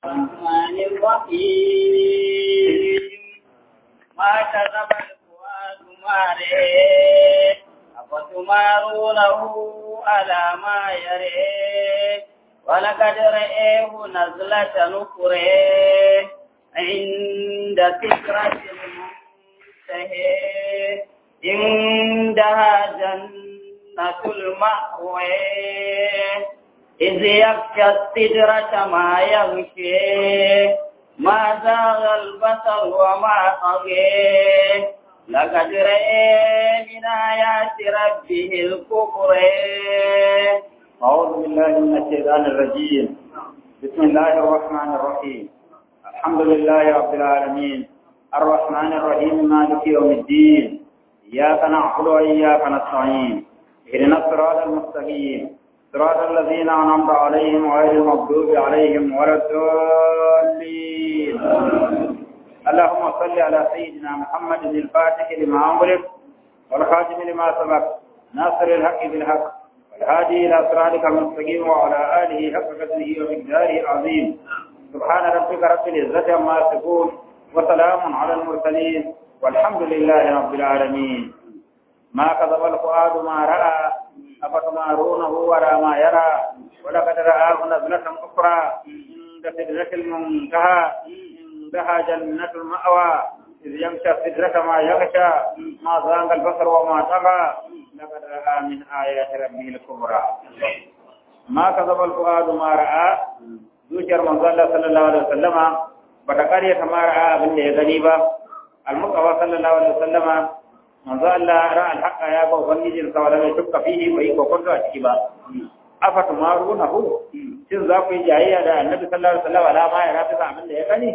الرحمن الرحيم ما كذب الفؤاد ما رئيه أفتمارونه على ما يريه ولقد رئيه نزلة نكره عند سكرة المنتهى عندها جنة المأوى إذ يغشى السدرة ما يغشي ما زاغ البصر وما طغي لقد رأى من آيات ربه الكبرى أعوذ بالله من الشيطان الرجيم بسم الله الرحمن الرحيم الحمد لله رب العالمين الرحمن الرحيم مالك يوم الدين إياك نعبد وإياك نستعين اهدنا الصراط المستقيم صراط الذين أنعمت عليهم غير المغضوب عليهم ولا الضالين اللهم صل على سيدنا محمد الفاتح لما أمرك والخاتم لما سبق ناصر الحق بالحق والهادي إلى صراطك المستقيم وعلى آله حق قدره ومقداره العظيم سبحان ربك رب العزة عما يصفون وسلام على المرسلين والحمد لله رب العالمين ما كذب الفؤاد ما رأى أفتمارونه ولا ما يرى ولقد رآه نزلة أخرى عند سدرة المنتهى عندها جنة المأوى إذ يمشى السدرة ما يغشى ما زاغ البصر وما طغى لقد رأى من آيات ربه الكبرى ما كذب الفؤاد ما رأى zuciyar manzo Allah sallallahu alaihi wasallama bata kare ta ma ra'a abin da ya gani ba al-muqawa sallallahu alaihi wasallama manzo Allah ra'a al-haqqa ya ba ubangijin sa wala mai tukka fihi bai ko kwando a ciki ba afa tumarunahu shin za ku yi jayayya da annabi sallallahu alaihi wasallam ala ma ya rafi abin da ya gani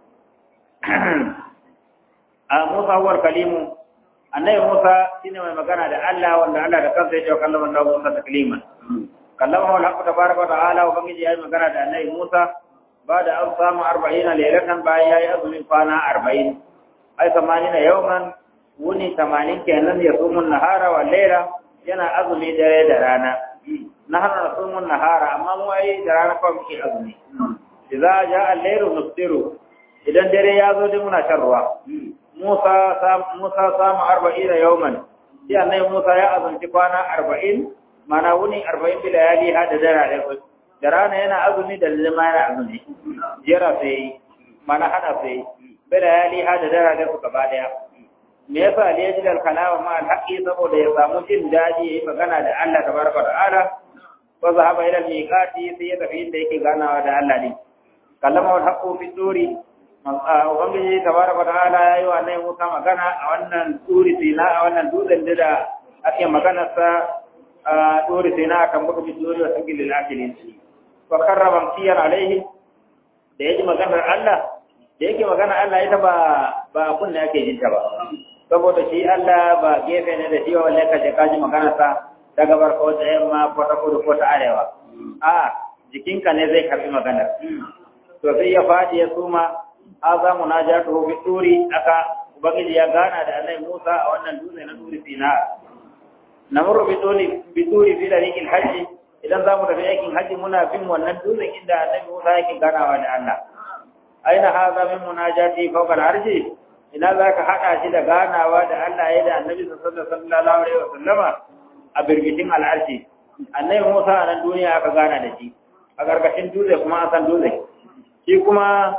a Musa huwar kalimu annabi Musa shine mai magana da Allah wanda Allah da kansa ya ce kallama Allah Musa takliman kallama Allah tabaraka wa ta'ala ubangiji ya yi magana da annabi Musa ba da an samu 40 lailatan bayan yayi azumin kwana 40 ai 80 yawman wuni 80 kenan ya sumun nahara wa laila yana azumi dare da rana na hana sumun nahara amma mu ai da rana fa muke azumi idza jaa al-laylu nuftiru idan dare ya zo dai muna shan ruwa Musa Musa samu 40 yawman sai annabi Musa ya azumci kwana 40 mana wuni 40 bi layali hada dara da da rana yana azumi da zama yana azumi jera sai mana hada sai bi layali hada dara da su gaba daya me yasa ne ya ji da kalama ma alhaqi saboda ya samu jin daɗi yayi magana da Allah tabaraka ta'ala wa zahaba ila miqati sai ya tafi inda yake ganawa da Allah ne kallama wal haqu fi turi ubangiji tabaraka ta'ala yayi wa annabi Musa magana a wannan turi sina a wannan dutsen da ake magana sa turi sina kan buku bi turi wa sagil lil akilin wa karrama kiyan alaihi da yaji maganar Allah da yake magana Allah ita ba ba kunna yake jinta ba saboda shi Allah ba gefe ne da shi walle ka je kaji magana sa ta gabar ko ta yamma ko ta kudu ko ta arewa a jikinka ne zai karbi magana to sai ya fadi ya suma aza munajatu bi turi aka ubangiji ya gana da Annabi Musa a wannan dutse na turi Sina namuru bi turi bi turi fi dariqil hajj idan zamu tafi aikin haji muna bin wannan dutsen inda Annabi Musa yake ganawa da Allah aina hadha min munajati fawqa al-arshi ina za ka haɗa shi da ganawa da Allah ya da annabi sallallahu alaihi wasallama a birgitin al'arshi annabi Musa a nan duniya aka gana da shi a ƙarƙashin dutse kuma an san dutse shi kuma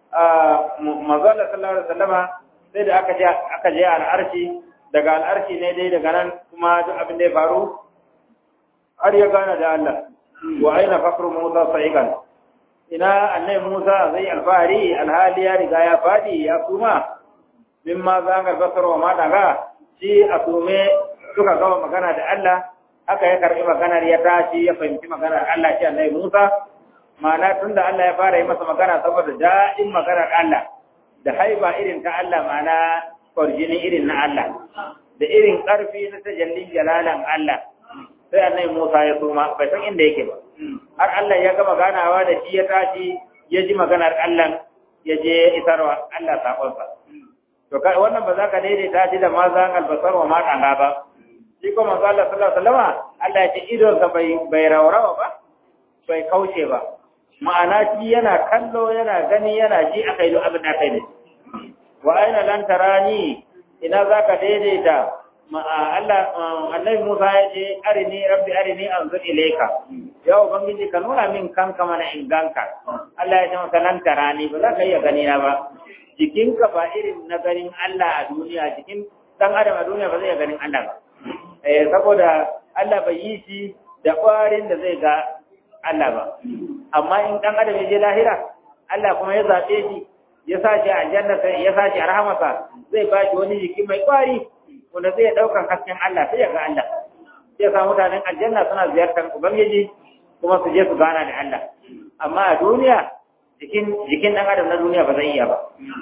manzon sallallahu alaihi wasallama sai da aka je aka je al'arshi daga al'arshi ne dai daga nan kuma duk abin da ya faru har ya gana da Allah wa aina fakru Musa sa'iqan ina annabi Musa zai alfahari alhali ya riga ya fadi ya kuma mimma zangar basar wa ma daga shi a sume suka gama magana da Allah aka ya karbi maganar ya tashi ya fahimci maganar Allah shi annabi Musa ma'ana tunda Allah ya fara yi masa magana saboda daɗin maganar Allah da haiba irin ta Allah ma'ana kwarjini irin na Allah da irin ƙarfi na tajallin jalalan Allah sai annabi Musa ya suma bai san inda yake ba har Allah ya gama ganawa da shi ya tashi ya ji maganar Allah ya je isarwa Allah sakonsa to wannan ba za ka daidaita shi da ma zan albasar wa ma ɗanga ba shi ko manzo Allah sallallahu alaihi wasallam Allah ya ce idon sa bai bai raurawa ba bai kauce ba ma'ana shi yana kallo yana gani yana ji aka yi abin da aka yi wa aina lan tarani ina zaka daidaita Allah annabi Musa ya ce arini rabbi arini anzur ilayka ya ubangiji ka nuna min kanka mana in ganka Allah ya ce masa lan tarani ba za ka iya gani na ba jikinka ba irin na ganin Allah a duniya jikin dan adam a duniya ba zai ganin Allah ba eh saboda Allah bai yi shi da ƙwarin da zai ga Allah ba amma in dan adam ya je lahira Allah kuma ya zabe shi ya sa shi a aljanna sai ya sa shi a rahamarsa zai ba shi wani jiki mai ƙwari wanda zai ɗaukar hasken Allah sai ya ga Allah sai sa mutanen aljanna suna ziyartar ubangiji kuma su je su gana da Allah amma a duniya jikin jikin dan adam na duniya ba zai iya ba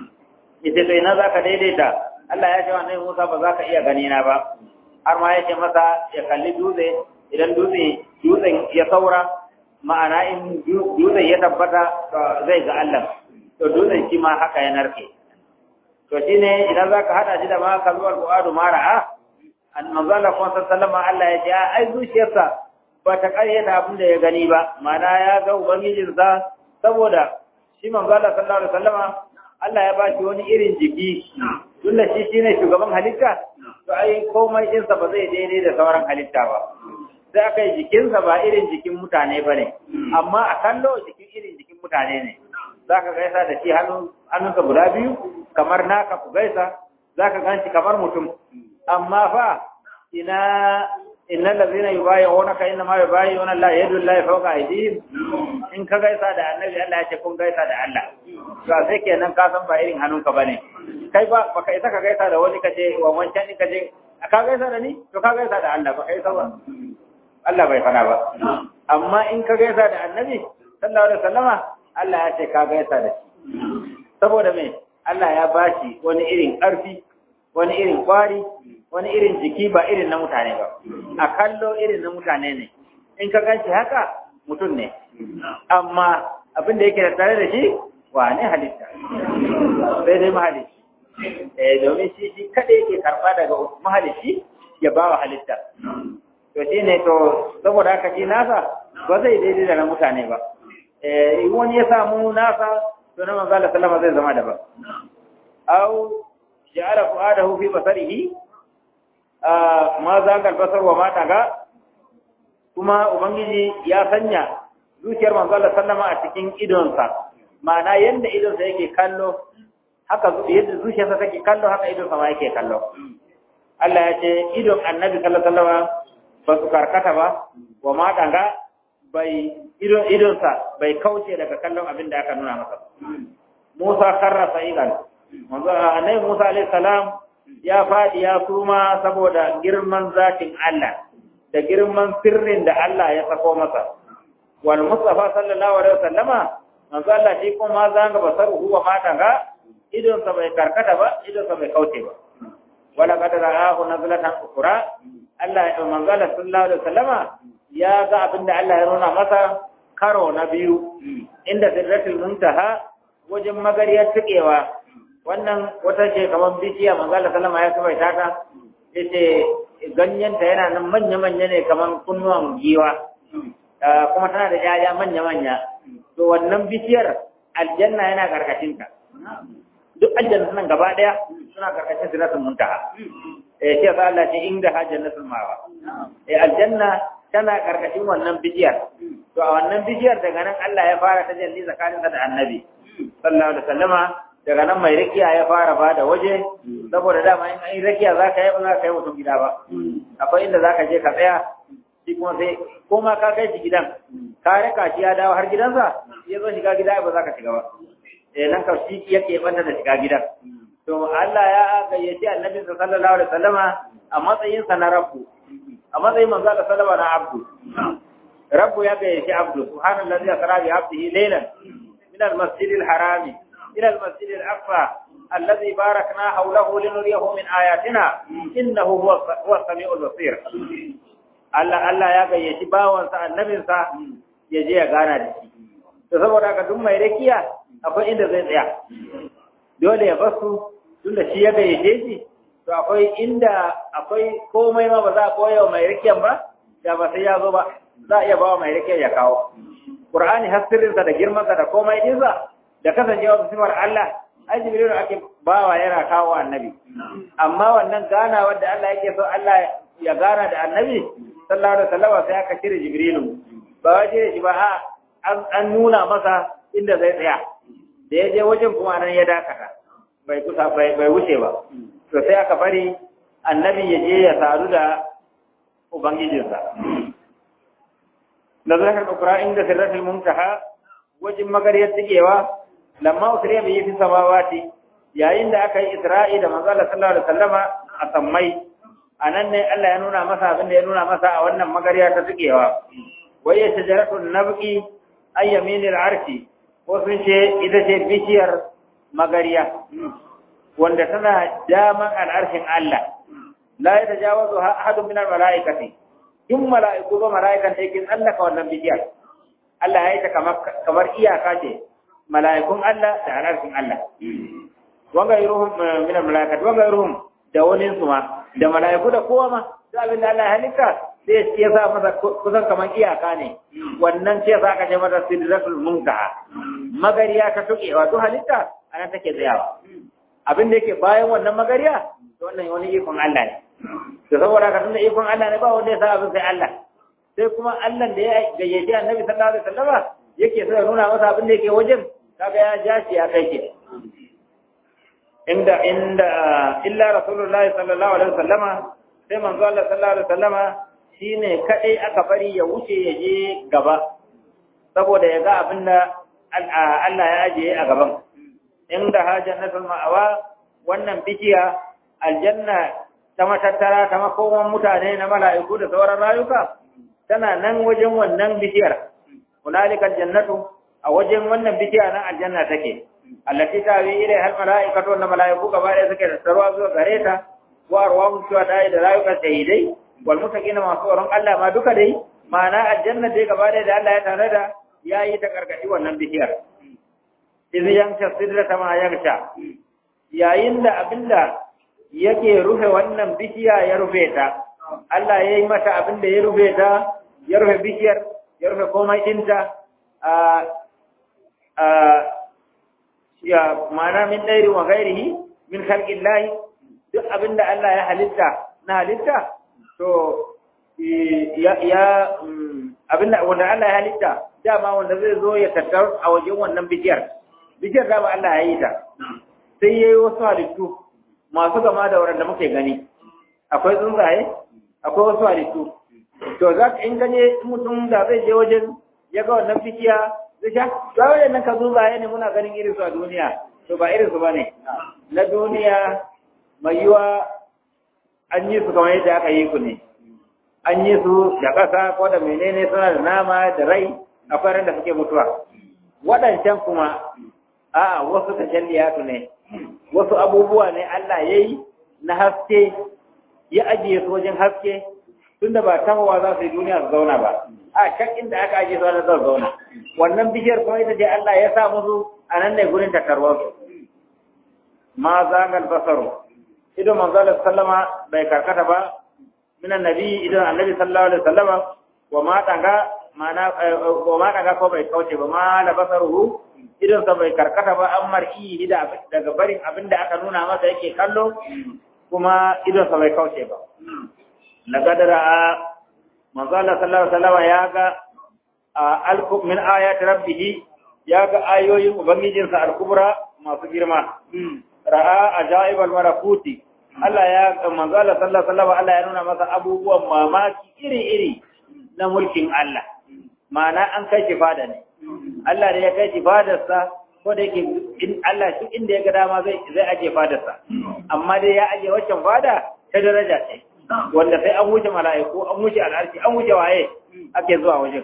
ita to ina zaka daidaita Allah ya ce wa Annabi Musa ba za ka iya gani na ba har ma ya ce masa ya kalli dutse idan dutse dutsen ya saura ma'ana in dutsen ya tabbata zai ga Allah to dutsen shi ma haka ya narke to shine idan zaka hada shi da ma kalwar du'adu mara'a an manzala kuma sallama Allah ya ce ai zuciyarsa ba ta karyata abin da ya gani ba ma'ana ya ga ubangijinsa saboda shi manzala sallallahu alaihi wasallama Allah ya ba shi wani irin jiki tunda shi shine shugaban halitta to ai komai ɗinsa ba zai daidai da sauran halitta ba sai aka yi jikinsa ba irin jikin mutane ba ne amma a kallo jikin irin jikin mutane ne za ka gaisa da shi hannunsa guda biyu kamar naka ku gaisa za ka gan shi kamar mutum amma fa ina inna lazina yubayyi'unaka inna ma yubayyi'una Allah yadu Allah fawqa aydihim in ka gaisa da annabi Allah ya ce kun gaisa da Allah to sai kenan ka san ba irin hannunka bane kai ba baka isa ka gaisa da wani kace wa wancan din kace ka gaisa da ni to ka gaisa da Allah ba kai sawa Allah bai fada ba amma in ka gaisa da annabi sallallahu alaihi wasallama Allah ya ce ka gaisa da shi saboda me Allah ya bashi wani irin ƙarfi wani irin kwari wani irin jiki ba irin na mutane ba a kallo irin na mutane ne in ka ganci haka mutum ne amma abin da yake da tare da shi wane halitta sai dai mahalici eh domin shi shi kada yake karba daga mahalici ya ba wa halitta to shi ne to saboda haka shi nasa ba zai daidai da na mutane ba eh wani ya samu nasa to na manzo Allah sallama zai zama daban au ja'ala fu'adahu fi basarihi ma zagal basar wa mata ga kuma ubangiji ya sanya zuciyar manzo Allah sallama a cikin idonsa ma'ana yanda idonsa yake kallo haka yadda zuciyarsa take kallo haka idonsa ma yake kallo Allah ya ce idon annabi sallallahu alaihi wasallam ba su karkata ba wa mata ga bai idon idonsa bai kauce daga kallon abin da aka nuna masa Musa karra sa'idan manzo annabi Musa alaihi salam ya fadi ya suma saboda girman zatin Allah da girman sirrin da Allah ya sako masa wal mustafa sallallahu alaihi wasallama manzo Allah shi kuma zanga basaru huwa mata ga idon sa bai karkata ba idon sa bai kauce ba wala qad ra'ahu nazlatan ukhra Allah ya manzo Allah sallallahu alaihi wasallama ya ga abinda Allah ya nuna masa karo na biyu inda sirratul muntaha wajen magariyar tukewa wannan wata ce kamar bishiya manzala sallama ya kuma ta yace ganyenta yana nan manya-manya ne kamar kunnuwan giwa kuma tana da yaya manya-manya to wannan bishiyar aljanna yana karkashin ta duk aljanna nan gaba daya suna karkashin siratul muntaha eh sai ga Allah ce inda ha jannatul mawa eh aljanna tana karkashin wannan bishiyar to a wannan bishiyar daga nan Allah ya fara tajalli tsakaninsa da annabi sallallahu alaihi wasallama daga nan mai rakiya ya fara ba da waje saboda dama in an yi rakiya za ka yi ba za ka yi mutum gida ba akwai inda za ka je ka tsaya shi kuma sai ko ma ka kai shi gidan ka raka shi ya dawo har gidansa ya zo shiga gida ba za ka shiga ba eh nan ka shi yake banda da shiga gidan to Allah ya gayyaci annabi sallallahu alaihi wasallama a matsayin sa na rabbu a matsayin manzo Allah sallallahu alaihi na abdu rabbu ya gayyaci abdu subhanallazi asra bi abdihi laylan min al-masjid al-harami إلى المسجد الأقصى الذي باركنا حوله لنريه من آياتنا إنه هو هو السميع البصير Allah Allah ya gayyaci bawansa annabinsa ya je ya gana da shi to saboda haka duk mai rakiya akwai inda zai tsaya dole ya basu tunda shi ya gayyace shi to akwai inda akwai komai ma ba za a koya wa mai rakiyan ba da ba sai ya zo ba za a iya bawa mai rike ya kawo Qur'ani hasirinsa da girmansa da komai dinsa da kasancewa sifar Allah ai Jibrilu ake bawa yana kawo annabi amma wannan gana wanda Allah yake so Allah ya gana da annabi sallallahu alaihi wasallam sai aka cire Jibrilu ba wai cire shi ba a an nuna masa inda zai tsaya da ya je wajen kuma nan ya dakata bai kusa bai wuce ba to sai aka bari annabi ya je ya sadu da ubangijinsa نظر الأخرى عند سرة المنتهى وجم مغرية تجيوا لما أسري به في السماوات يا عند أكي إسرائيل ما قال صلى الله عليه وسلم أسمي anan ne Allah ya nuna masa abin da ya nuna masa a wannan magariya ta tukewa wai shajaratun nabqi ay yaminil arshi ko sun ce ita ce bishiyar magariya wanda tana daman al'arshin Allah la yatajawazu ahadun min al-mala'ikati in mala'iku ba mala'ikan da yake tsallaka wannan bishiyar Allah ya yi ta kamar iyaka ce mala'ikun Allah da halarcin Allah wanga iruhum min al-mala'ikat wanga iruhum da wani su ma da mala'iku da kowa ma da abin da Allah ya halitta sai ya sa masa kusan kamar iyaka ne wannan ce sa aka ce mata sidratul muntaha magariya ta tuke wato halitta ana take tsayawa abin da yake bayan wannan magariya to wannan wani ikon Allah ne to saboda ka tunda ikon Allah ne ba wanda ya sa abin sai Allah sai kuma Allah da ya gayyaci Annabi sallallahu alaihi wasallama yake so ya nuna masa abin da yake wajen kaga ya ja shi ya kai shi inda inda illa rasulullahi sallallahu alaihi wasallama sai manzo Allah sallallahu alaihi wasallama shine kadai aka bari ya wuce ya je gaba saboda ya ga abin da Allah ya ajiye a gaban inda hajjannatul ma'awa wannan bishiya aljanna ta matattara ta makoman mutane na mala'iku da sauran rayuka tana nan wajen wannan bishiyar hunalikal jannatu a wajen wannan bishiya nan aljanna take allati tawi ila hal mala'ikatu wa mala'iku gaba da suke tattaruwa zuwa gare ta wa arwahum shuhada da rayukan shahidai wal mutaqina masu tsoron Allah ma duka dai ma'ana aljanna dai gaba da Allah ya tare da yayi ta karkashi wannan bishiyar idan yanka sidrata ma yarsha yayin da abinda yake rufe wannan bishiya ya rufe ta Allah ya yi mata abin da ya rufe ta ya rufe bishiyar ya rufe komai ɗinta a a ya mana min ɗairi wa gairihi min halƙin lahi duk abin da Allah ya halitta na halitta to ya abin da wanda Allah ya halitta dama wanda zai zo ya tattar a wajen wannan bishiyar bishiyar dama Allah ya yi ta sai ya yi wasu halittu masu gama da waɗanda muke gani akwai tsuntsaye akwai wasu halittu to za ka in ganye mutum da zai je wajen ya ga wannan fikiya zai sha to wajen nan ka tsuntsaye ne muna ganin irin su a duniya to ba irin su bane na duniya mai yiwa an yi su kamar yadda aka yi ku ne an yi su da ƙasa ko da menene suna da nama da rai akwai ran da suke mutuwa waɗancan kuma a wasu tashalliyatu ne wasu abubuwa ne Allah ya yi na haske ya ajiye su wajen haske tun da ba tahowa za su yi duniya su zauna ba a can inda aka ajiye su wani zan zauna wannan bishiyar kuma ita ce Allah ya sa musu a nan ne gurin takarwarsu ma zagal basaru idan manzo Allah sallama bai karkata ba min annabi idan annabi sallallahu alaihi wasallama wa ma tanga mana wa ma tanga ko bai kauce ba ma la basaruhu idan sa bai karkata ba an mar'i da daga barin abinda aka nuna masa yake kallo kuma idan sa bai kauce ba na gadara manzo Allah sallallahu alaihi wasallam ya ga alku min ayati rabbih ya ga ayoyin ubangijinsa al-kubra masu girma ra'a ajaib al-malakuti Allah ya manzo Allah sallallahu alaihi wasallam Allah ya nuna masa abubuwan mamaki iri-iri na mulkin Allah ma'ana an kai shi fada ne Allah da ya kai shi fadarsa ko da yake in Allah shi inda ya ga dama zai zai aje fadarsa amma dai ya aje waccan fada ta daraja ce wanda sai an wuce mala'iku an wuce al'arshi an wuce waye ake zuwa wajen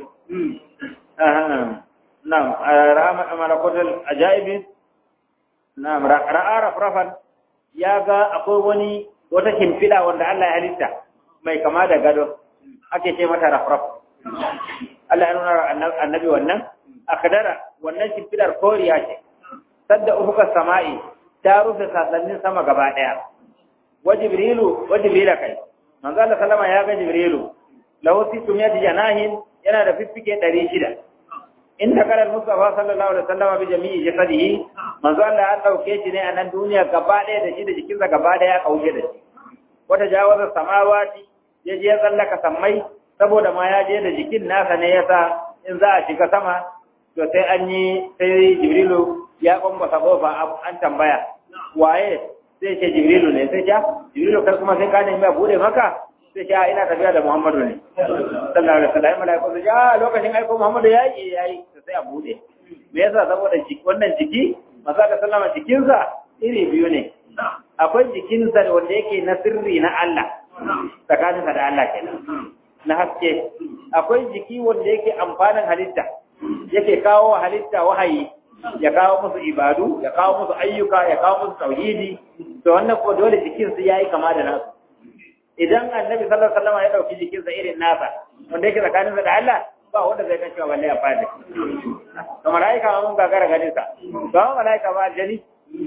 na'am rahmat malakutul ajaibi na'am ra'a rafrafan ya ga akwai wani wata kimfila wanda Allah ya halitta mai kama da gado ake ce mata rafraf Allah ya nuna annabi wannan akadara wannan shimfidar koriya ce sadda ufuka sama'i ta rufe sasannin sama gaba daya wa jibrilu wa jibrila kai manzo Allah sallama ya ga jibrilu lahu situmiyati janahin yana da fiffike ɗari shida in ta kalar Mustafa sallallahu alaihi wasallam bi jami'i jasadihi manzo Allah ya dauke shi ne a nan duniya gaba ɗaya da shi da jikinsa gaba ɗaya ya kauce da shi wata jawaza samawati ya je ya tsallaka sammai saboda ma ya je da jikin nasa ne yasa in za a shiga sama to sai an yi sai Jibrilu ya kwambasa kofa an tambaya waye sai ce Jibrilu ne sai ja Jibrilu kai kuma sai ka nemi a bude maka sai ce ina tafiya da Muhammadu ne sallallahu alaihi wasallam malaiku sai ja lokacin aiko Muhammadu ya yi yayi sai a bude me yasa saboda jiki wannan jiki maza da sallama jikinsa iri biyu ne akwai jikinsa wanda yake na sirri na Allah tsakaninsa da Allah kenan na haske akwai jiki wanda yake amfanin halitta yake kawo halitta wahayi ya kawo musu ibadu ya kawo musu ayyuka ya kawo musu tauhidi to wannan ko dole jikin su yayi kama da nasu idan annabi sallallahu alaihi wasallam ya dauki jikin sa irin nasa wanda yake tsakaninsa da Allah ba wanda zai kace balle ya fadi to malaika ma mun gagara ganin sa ba malaika ba aljani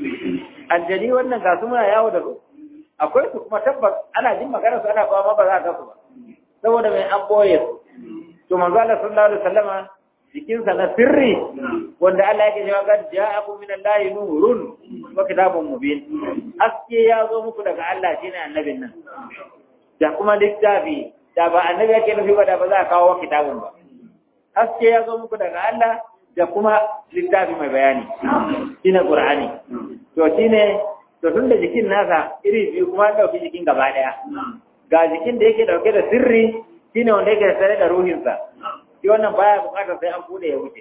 aljani wannan ga su muna yawo da su akwai su kuma tabbas ana jin magana su ana kawo ma ba za ka su ba saboda mai an boye su to manzo Allah sallallahu alaihi wasallama jikinsa na sirri wanda Allah yake cewa kad ja'akum min Allahi nurun wa kitabun mubin aske ya zo muku daga Allah shine annabin nan da kuma littafi da ba annabi yake nufi ba da ba za a kawo kitabun ba aske ya zo muku daga Allah da kuma littafi mai bayani shine Qur'ani to shine to tunda jikin nasa iri biyu kuma dauki jikin gaba daya ga jikin da yake dauke da sirri shine wanda yake tare da ruhinsa shi wannan baya bukatar sai an bude ya wuce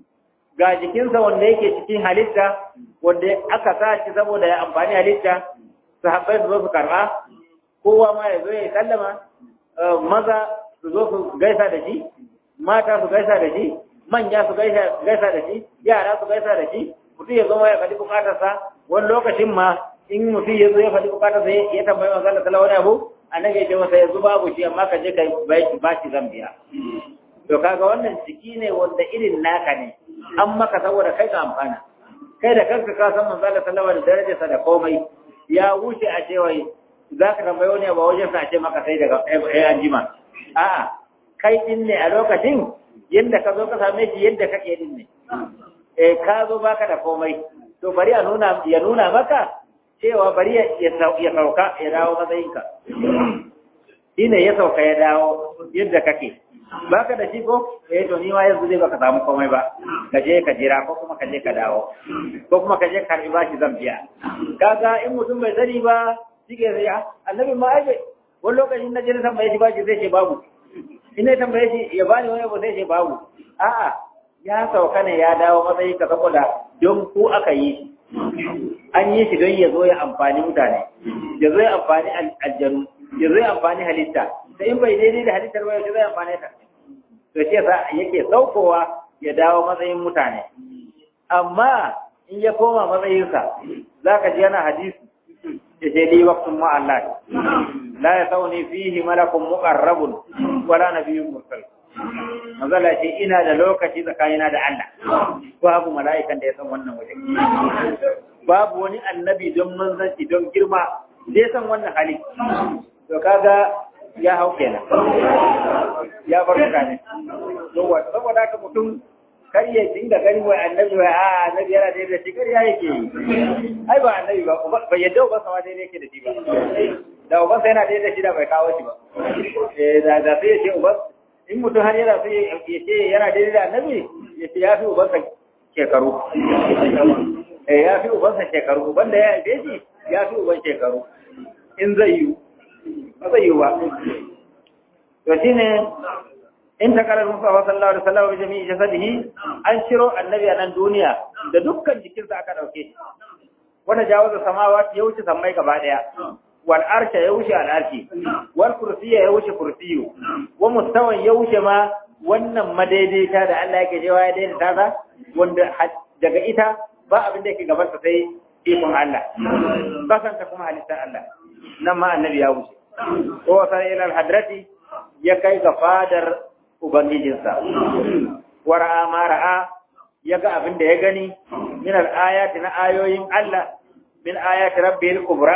ga jikinsa wanda yake cikin halitta wanda aka sa shi saboda ya amfani halitta sahabbai su zo su karba kowa ma ya zo ya sallama maza su zo su gaisa da shi mata su gaisa da shi manya su gaisa da shi yara su gaisa da shi mutum ya zama ya faɗi bukatarsa wani lokacin ma in mutum ya zo ya faɗi bukatarsa ya tambayi manzo Allah sallallahu alaihi abu annabi ya ce masa yanzu babu shi amma ka je ka ba shi zambiya to kaga wannan ciki ne wanda irin naka ne an maka saboda kai ka amfana kai da kanka ka san manzo Allah sallallahu alaihi darajarsa da komai ya wuce a ce wai za ka tambayi wani ba wajen sa a ce maka sai daga ai an jima a'a kai din ne a lokacin yadda ka zo ka same shi yadda kake din ne eh ka zo baka da komai to bari a nuna ya nuna maka cewa bari ya sauka ya dawo matsayinka shine ya sauka ya dawo yadda kake baka da shi ko eh to ni ma yanzu zai baka samu komai ba ka je ka jira ko kuma ka je ka dawo ko kuma ka je ka karbi bashi zan biya kaga in mutum bai sani ba shike sai ya annabi ma ai wani lokacin na je na tambaye shi bashi zai ce babu in na tambaye shi ya bani wani abu zai ce babu a'a ya sauka ne ya dawo matsayi ka saboda don ku aka yi an yi shi don ya zo ya amfani mutane ya zo ya amfani aljanu ya zo ya amfani halitta da in bai daidai da halittar ba yaushe zai amfani ta to shi yasa yake saukowa ya dawo matsayin mutane amma in ya koma matsayinsa za ka ji yana hadisi ya ce li waqtun ma Allah la yasawni fihi malakun muqarrabun wala nabiyyun mursal Mazala ce ina da lokaci tsakanina da Allah babu mala'ikan da ya san wannan waje babu wani annabi don manzanci don girma zai san wannan hali to kaga ya hau kenan ya bar mutane yawa saboda haka mutum kar ya dinga gani wai annabi wai a annabi yana da shi kar ya yake yi ai ba annabi ba ba yadda ba sama daidai yake da shi ba da uban sai yana daidai da shi da bai kawo shi ba eh da da sai ya ce uban in mutum har yana sai ya ce yana daidai da annabi ya ce ya fi uban sa shekaru eh ya fi uban sa shekaru uban da ya haife shi ya fi uban shekaru in zai yi ba zai yi ba to shine in ta karar Musa sallallahu alaihi wasallam bi jami'i jasadihi an shiro annabi a nan duniya da dukkan jikinsa aka dauke shi wanda jawaza samawati ya wuce sammai gaba daya wal arsha ya wuce al arshi wal kursiyya ya wuce kursiyu wa mustawan ya wuce ma wannan madaidaita da Allah yake jewa ya daidaita ta wanda daga ita ba abin da yake gaban sa sai ikon Allah kasanta kuma halittar Allah nan ma annabi ya wuce ko wasa ila al hadrati ya kai ga fadar Ubangijinsa, wara'a ma ra'a ya ga abin da ya gani, min al'ayati na ayoyin Allah, min ayati rabbil kubra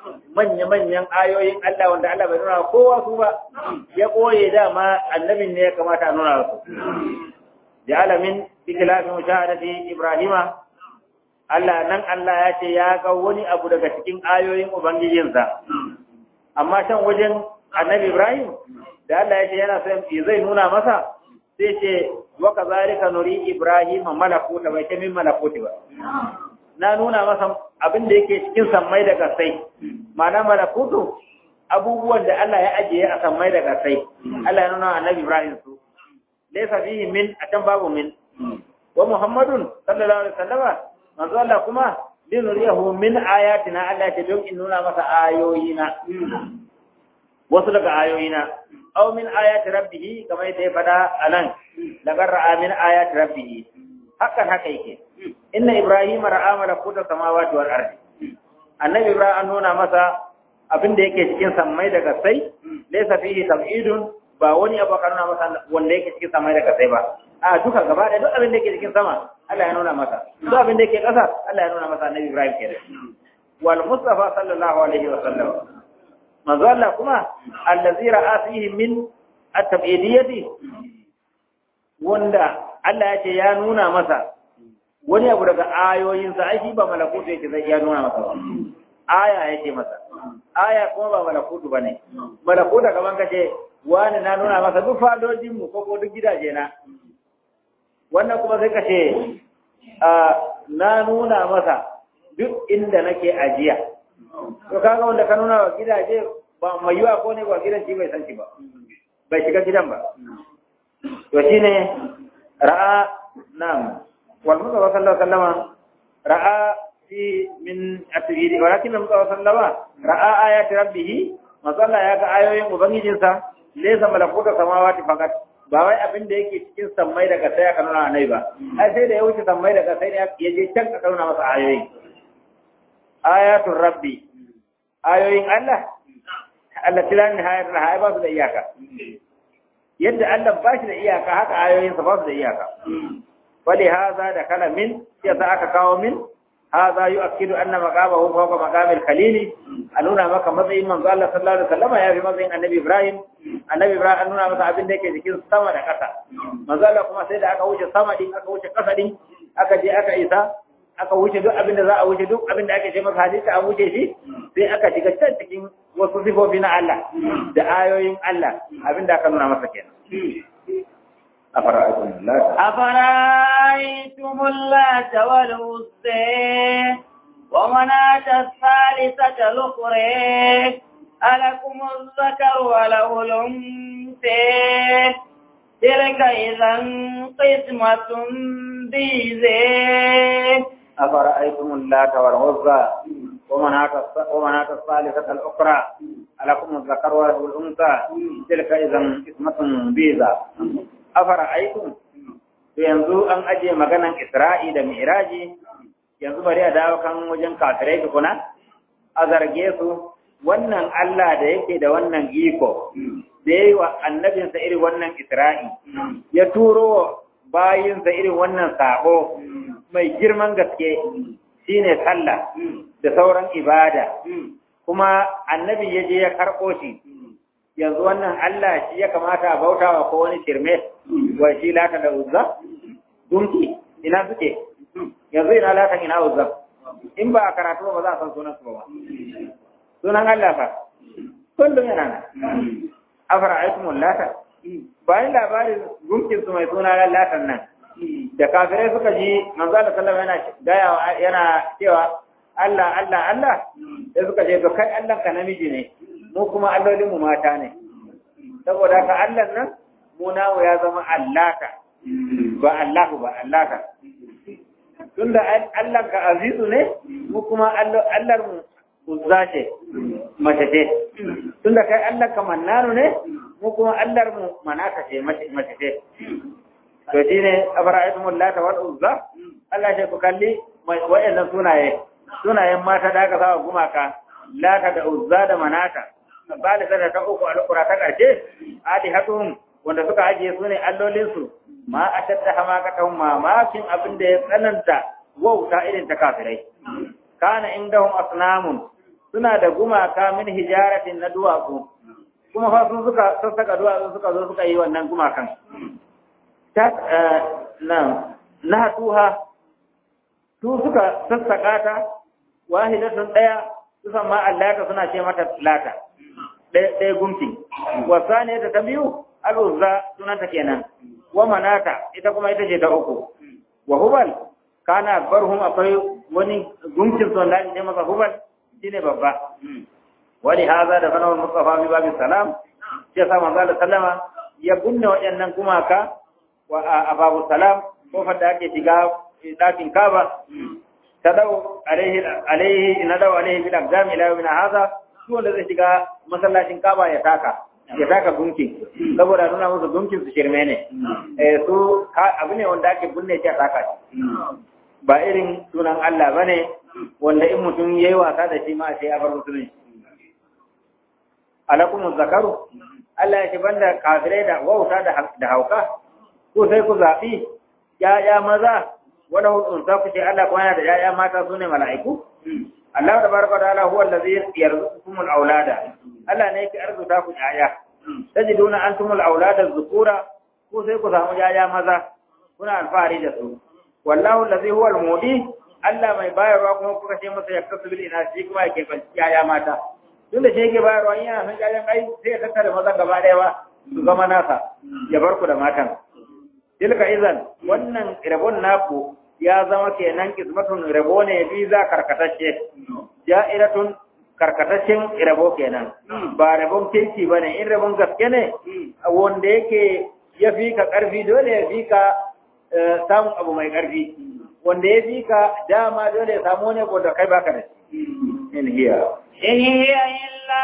manya-manyan ayoyin Allah wanda Allah bai nuna kowa su ba ya koye dama annabin ne ya kamata a nuna su ja'ala min ikhlafin mushahadati ibrahima Allah nan Allah ya ce ya ga wani abu daga cikin ayoyin ubangijinsa amma can wajen annabi Ibrahim da Allah ya ce yana son zai nuna masa sai ce wa kazalika nuri Ibrahim malakuta bai ce min malakuti ba na nuna masa abin da yake cikin sammai da kasai ma'ana malakutu abubuwan da Allah ya ajiye a sammai da kasai Allah ya nuna annabi Ibrahim su laysa fihi min atan babu min wa Muhammadun sallallahu alaihi wasallama manzo Allah kuma linuriyahu min ayatina Allah ya don in nuna masa ayoyina wasu daga ayoyina aw min ayati rabbih kamar yadda ya fada anan lagar ra'a min ayati rabbih hakan haka yake inna ibrahim ra'a malakuta samawati wal ardi annabi ibrahim an nuna masa abin da yake cikin sammai daga sai laysa fihi tab'idun ba wani abu ka nuna masa wanda yake cikin sammai daga sai ba a duka gaba da duk abin da yake cikin sama Allah ya nuna masa duk abin da yake ƙasa Allah ya nuna masa annabi ibrahim kenan wal mustafa sallallahu alaihi wa sallam manzo Allah kuma allazi ra'a fihi min at-tab'idiyati wanda Allah ya ce ya nuna masa wani abu daga ayoyinsa ai shi ba malakutu yake zai ya nuna masa ba aya yake masa aya kuma ba malakutu bane malakutu kaman kace wani na nuna masa duk fadojin mu ko duk gidaje na wannan kuma sai kace na nuna masa duk inda nake ajiya to kaga wanda ka nuna wa gidaje ba mai yiwa ko ne ba gidan shi bai san shi ba bai shiga gidan ba to shine ra'a nam wal mustafa sallallahu alaihi wasallam ra'a fi min atbidi walakin mustafa sallallahu ra'a ayati rabbih masalla ya ga ayoyin ubangijinsa laysa malakuta samawati fakat ba wai abin da yake cikin sammai daga sai aka nuna nai ba ai sai da ya wuce sammai daga sai ya je can ka nuna masa ayoyi ayatul rabbi ayoyin Allah Allah tilan nihayar nihayar ba su da iyaka yadda Allah ba shi da iyaka haka ayoyinsa ba su da iyaka wali haza da kala min ya sa aka kawo min haza yu'akkidu anna maqamahu fawqa maqamil khalili a nuna maka matsayin manzo Allah sallallahu alaihi wasallam ya fi matsayin annabi Ibrahim annabi Ibrahim an nuna masa abin da yake jikin sama da ƙasa manzo Allah kuma sai da aka wuce sama din aka wuce ƙasa din aka je aka isa aka wuce duk abin da za a wuce duk abin da ake ce masa hadisi an wuce shi sai aka shiga can cikin wasu sifofi na Allah da ayoyin Allah abin da aka nuna masa kenan أفرأيتم اللات أفرأيتم اللات والعزى ومناة الثالثة الأخرى ألكم الذكر وله الأنثى تلك إذا قسمة ضيزى أفرأيتم اللات والعزى ومناة الثالثة الأخرى ألكم الذكر وله الأنثى تلك إذا قسمة ضيزى afara aikun to yanzu an aje maganan Isra'i da Mi'raji yanzu bari a dawo kan wajen kafirai tukuna a zarge su wannan Allah da yake da wannan iko da yayi wa annabinsa irin wannan Isra'i ya turo bayinsa irin wannan sabo mai girman gaske shine sallah da sauran ibada kuma annabi ya je ya karɓo shi yanzu wannan Allah shi ya kamata a bautawa ko wani shirme wa shi lata da uzza dunki ina suke yanzu ina lata ina uzza in ba a karatu ba za a san sunan su ba sunan Allah fa kullum yana nan afara aikumul lata bayan labarin gunkin su mai suna latan nan da kafirai suka ji manzo Allah sallallahu yana gaya yana cewa Allah Allah Allah sai suka ce to kai Allah ka namiji ne mu kuma allolin mu mata ne saboda ka Allah nan mu namu ya zama allaka ba Allahu ba allaka tunda Allah ka azizu ne mu kuma Allah mu uzza ce mace ce tunda kai Allah ka mannanu ne mu kuma Allah mu manaka ce mace ce to shine afara'aytumul lata wal uzza Allah ya ku kalli wa'annan sunaye sunayen mata da aka sawa gumaka lata da uzza da manata misali da ta uku alƙura ta ƙarshe adi hatun wanda suka ajiye su ne allolinsu ma a tatta hamakatan mamakin abin da ya tsananta wauta irin ta kafirai kana indahum asnamun suna da gumaka min hijaratin na duwatsu kuma fa sun suka sassaka duwatsu suka zo suka yi wannan gumakan ta nan na tuha su suka sassaka ta wahidatun daya su san ma allata suna ce mata lata ɗaya gumki wasane ta ta biyu al'uzza sunanta kenan wa manata ita kuma ita ce ta uku wa hubal kana barhum akwai wani gumkin son da ake masa hubal shine babba wani haza da fanawar mustafa bi babin salam sai sa manzo Allah sallama ya bunne waɗannan gumaka wa a babu salam kofar da ake shiga ɗakin kaba ta dau alaihi alaihi na dau alaihi bil aqdam ila yawmin hadha su wanda zai shiga masallacin kaba ya taka ya taka gunki saboda nuna musu gunkin su shirme ne eh su abu ne wanda ake bunne shi a taka shi ba irin sunan Allah bane wanda in mutum yayi wasa da shi ma sai ya bar musulunci alakum zakaru Allah ya ce banda kafirai da wauta da hauka ko sai ku zaɓi ‘ya'ya maza wani hulunta ku ce Allah kuma yana da ‘ya'ya mata su ne mala'iku? Allah da baraka da Allah huwa da zai yarzu kumul aulada. Allah ne yake arzuta ku ‘ya'ya. Ta ji duna an tumul aulada zukura ko sai ku samu ‘ya'ya maza kuna alfahari da su. Wallahu da zai huwa mudi Allah mai bayarwa kuma kuka ce masa ya kasu bil ina shi kuma yake kwanci ‘ya'ya mata. Tun da shi yake bayarwa yana son ‘ya'yan ai sai ya tattara maza gaba ɗaya ba su zama nasa ya bar ku da matan. tilka izan wannan rabon naku ya zama kenan kismatun rabo ne bi za karkatacce ja'iratun karkataccen rabo kenan ba rabon kirki ba ne in rabon gaske ne wanda yake ya fi ka ƙarfi dole ya fi ka samun abu mai ƙarfi wanda ya fi ka dama dole ya samu ne da kai baka da shi in hiya in hiya illa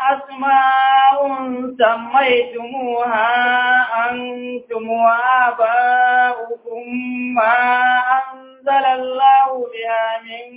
asma'un sammaytumuha antum wa aba'ukum ma anzala Allahu biha min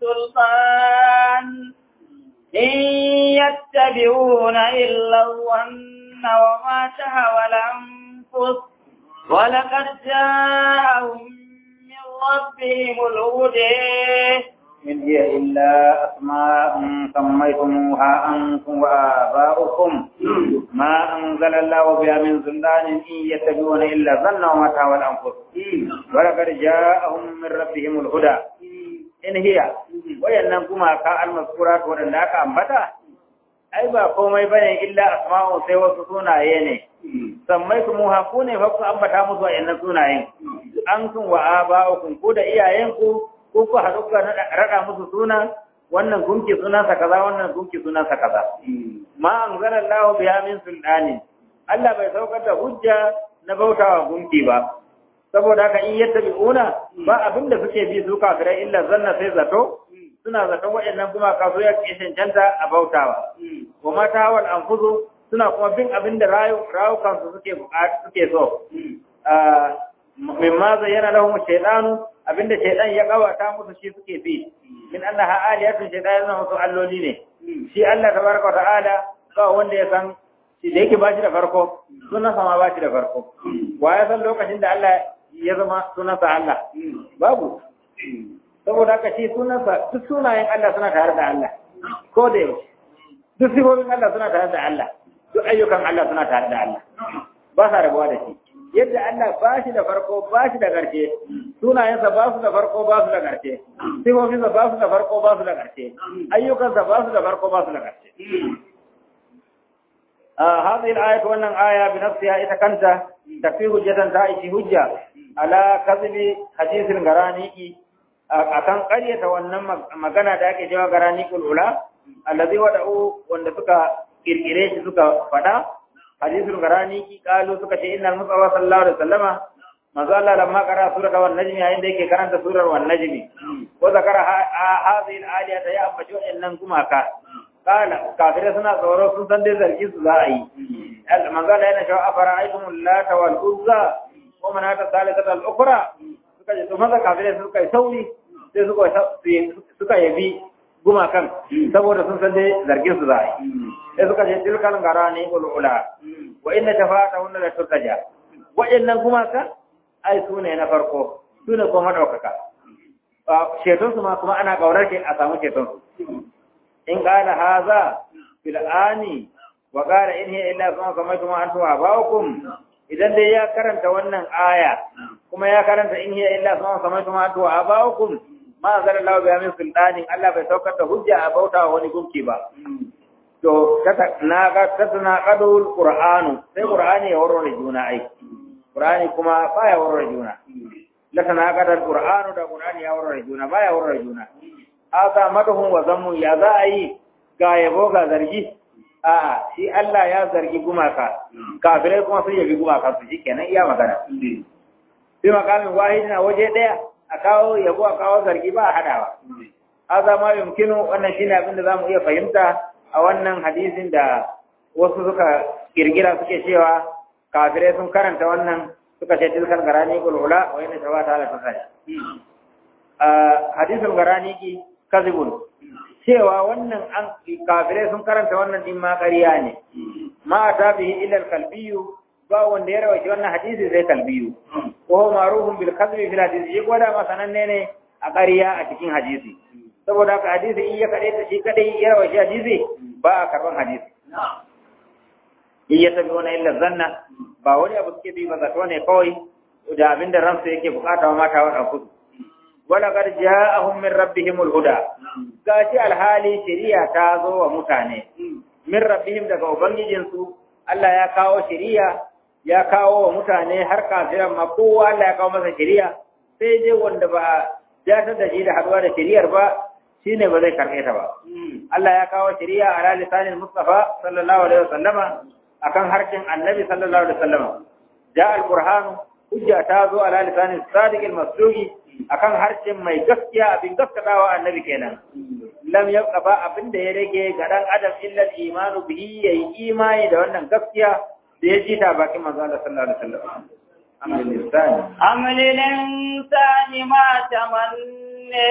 sultan in yattabi'una illa dhanna wa ma tahwa al-anfus ولقد جاءهم من ربهم الهدى إن هي إلا أسماء سميتموها أنتم وآباؤكم ما أنزل الله بها من سلطان إن يتبعون إلا ظن وما تهوى الأنفس ولقد جاءهم من ربهم الهدى إن هي وينكما كالمذكورات ولناك أنبتا ai ba komai bane illa asma'u sai wasu sunaye ne sammaitu mu haku ne fa ku ambata musu wayannan sunayen an kun wa aba'ukum ku da iyayenku ko ku haɗu ka raɗa musu suna wannan gunki sunansa kaza wannan gunki sunansa kaza ma anzala Allah biya min sultani Allah bai saukar da hujja na bautawa gunki ba saboda haka in yattabi'una ba abin da suke bi su kafirai illa zanna sai zato suna zaton waɗannan kuma kaso ya ke cancanta a bautawa wa mata wal anfusu suna kuma bin abin da rayukan su suke suke so mimma zayyana lahum shaytanu abinda shaytan ya kawata musu shi suke bi min annaha aliyatun shaytan yana musu alloli ne shi Allah tabaraka wa ta'ala ba wanda ya san shi da yake bashi da farko sunan sama bashi da farko wa ya san lokacin da Allah ya zama sunansa Allah babu saboda haka shi sunansa duk sunayen Allah suna tare da Allah ko da yaushe duk sifofin Allah suna tare da Allah duk ayyukan Allah suna tare da Allah ba sa rabuwa da shi yadda Allah ba shi da farko ba shi da ƙarshe sunayensa ba su da farko ba su da ƙarshe sifofinsa ba su da farko ba su da ƙarshe ayyukansa ba su da farko ba su da ƙarshe هذه الآية وأن آية بنفسها إذا كانت تكفي حجة تأتي حجة على كذب حديث الغراني akan ƙaryata wannan magana da ake cewa garani kulula allazi wada'u wanda suka kirkire shi suka fada hadisul garani ki kalu suka ce innal musawa sallallahu alaihi wasallama manzo Allah lamma qara surata wan najmi yayin da yake karanta surar wan najmi ko zakara hadhihi al-aliyata ya ambaci wannan gumaka kala kafire suna tsoro sun san dai zargi su za a yi manzo Allah yana cewa afara aikum lata wal uzza wa manata thalithata al-ukhra suka ce to maza kafire suka yi sauri sai suka yabi gumakan saboda sun san dai zargin su za a yi sai suka ce tilkan gara ne ulula wa inna tafata hunna la turtaja waɗannan gumaka ai su ne na farko su ne kuma madaukaka ceton su ma kuma ana kaurar ke a samu ceton su in qala hadha fil ani wa qala in hiya illa kama samaitum antum wa abaukum idan dai ya karanta wannan aya kuma ya karanta in hiya illa kama samaitum antum wa abaukum ma anzalallahu biha min sultanin Allah bai saukar da hujja a bauta wa wani gunki ba to na ga tatana qadul qur'anu sai qur'ani ya warware juna ai qur'ani kuma baya warware juna la tana qadul qur'anu da qur'ani ya warware juna baya warware juna aka madhum wa zammu ya za a yi ga yabo ga zargi a shi Allah ya zargi gumaka kafirai kuma sun yabi gumaka su shikenan iya magana bi makamin wahidi na waje daya a kawo yabo a kawo zargi ba a hadawa haza ma yumkinu wannan shine abin da zamu iya fahimta a wannan hadisin da wasu suka kirgira suke cewa kafirai sun karanta wannan suka ce tilkar garani ulula wa inna shawata ala tasai hadisul garani ki kazibun cewa wannan an kafirai sun karanta wannan din ma ƙarya ne ma ta bihi illa kalbiyu ba wanda ya rawaci wannan hadisi zai kalbiyu ko huwa ma'rufun bil kadhibi fil hadisi shi gwada ma sananne ne a ƙarya a cikin hadisi saboda haka hadisi in ya kaɗai ta shi kaɗai ya rawaci hadisi ba a karɓan hadisi in ya tabi wani illa zanna ba wani abu suke bi ba zato ne kawai da abinda ransu yake bukata wa mata wa kudu wala qad ja'ahum min rabbihimul huda gashi alhali shari'a ta zo wa mutane min rabbihim daga ubangijinsu Allah ya kawo shari'a ya kawo wa mutane har kafiran ma kowa Allah ya kawo masa shari'a sai dai wanda ba ya da shi da haduwa da shari'ar ba shine ba zai karɓe ta ba Allah ya kawo shari'a ala lisanin Mustafa sallallahu alaihi wasallama akan harshen Annabi sallallahu alaihi wasallama ja al-Qur'an hujja ta zo ala lisanin sadiq al-masduqi akan harshen mai gaskiya abin gaskatawa annabi kenan lam yabqa ba abin da ya rage ga dan adam illa imanu bihi yayi imani da wannan gaskiya da ya ji ta bakin manzo Allah sallallahu alaihi wasallam amal lisan amal lisan ma tamanna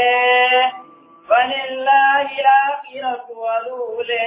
walillahi al-akhiratu wal-ula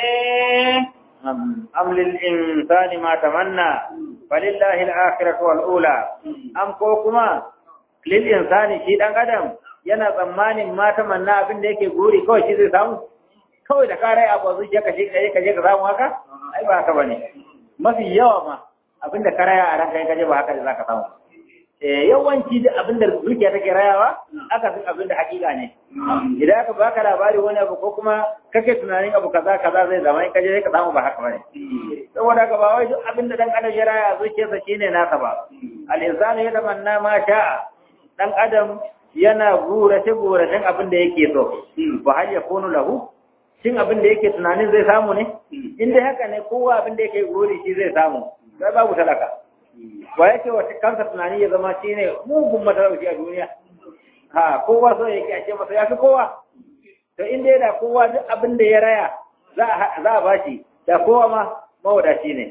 am lil insani ma tamanna walillahi al-akhiratu wal-ula am ko kuma lil insani shi dan adam yana tsammanin mata manna abin da yake gori kawai shi zai samu kawai da karai abu zuciya ka shi kaje kaje ka samu haka ai ba haka bane mafi yawa ma abin da karaya a ranka kaje ba haka da zaka samu eh yawanci da abin da zuciya take rayawa aka san abin da hakika ne idan aka baka labari wani abu ko kuma kake tunanin abu kaza kaza zai zama in kaje ka samu ba haka bane saboda haka ba wai duk abin da dan adam ya raya zuciyarsa shine nasa ba al insanu yatamanna ma sha'a dan adam yana gurace-guracen abin da yake so ba hal ya kunu lahu shin abin da yake tunanin zai samu ne in dai haka ne kowa abin da yake gori shi zai samu sai babu talaka ba yake wata kansa tunani ya zama shi ne mugun matalauci a duniya ha kowa so yake ake masa ya fi kowa to in dai da kowa duk abin da ya raya za a bashi da kowa ma mawadaci ne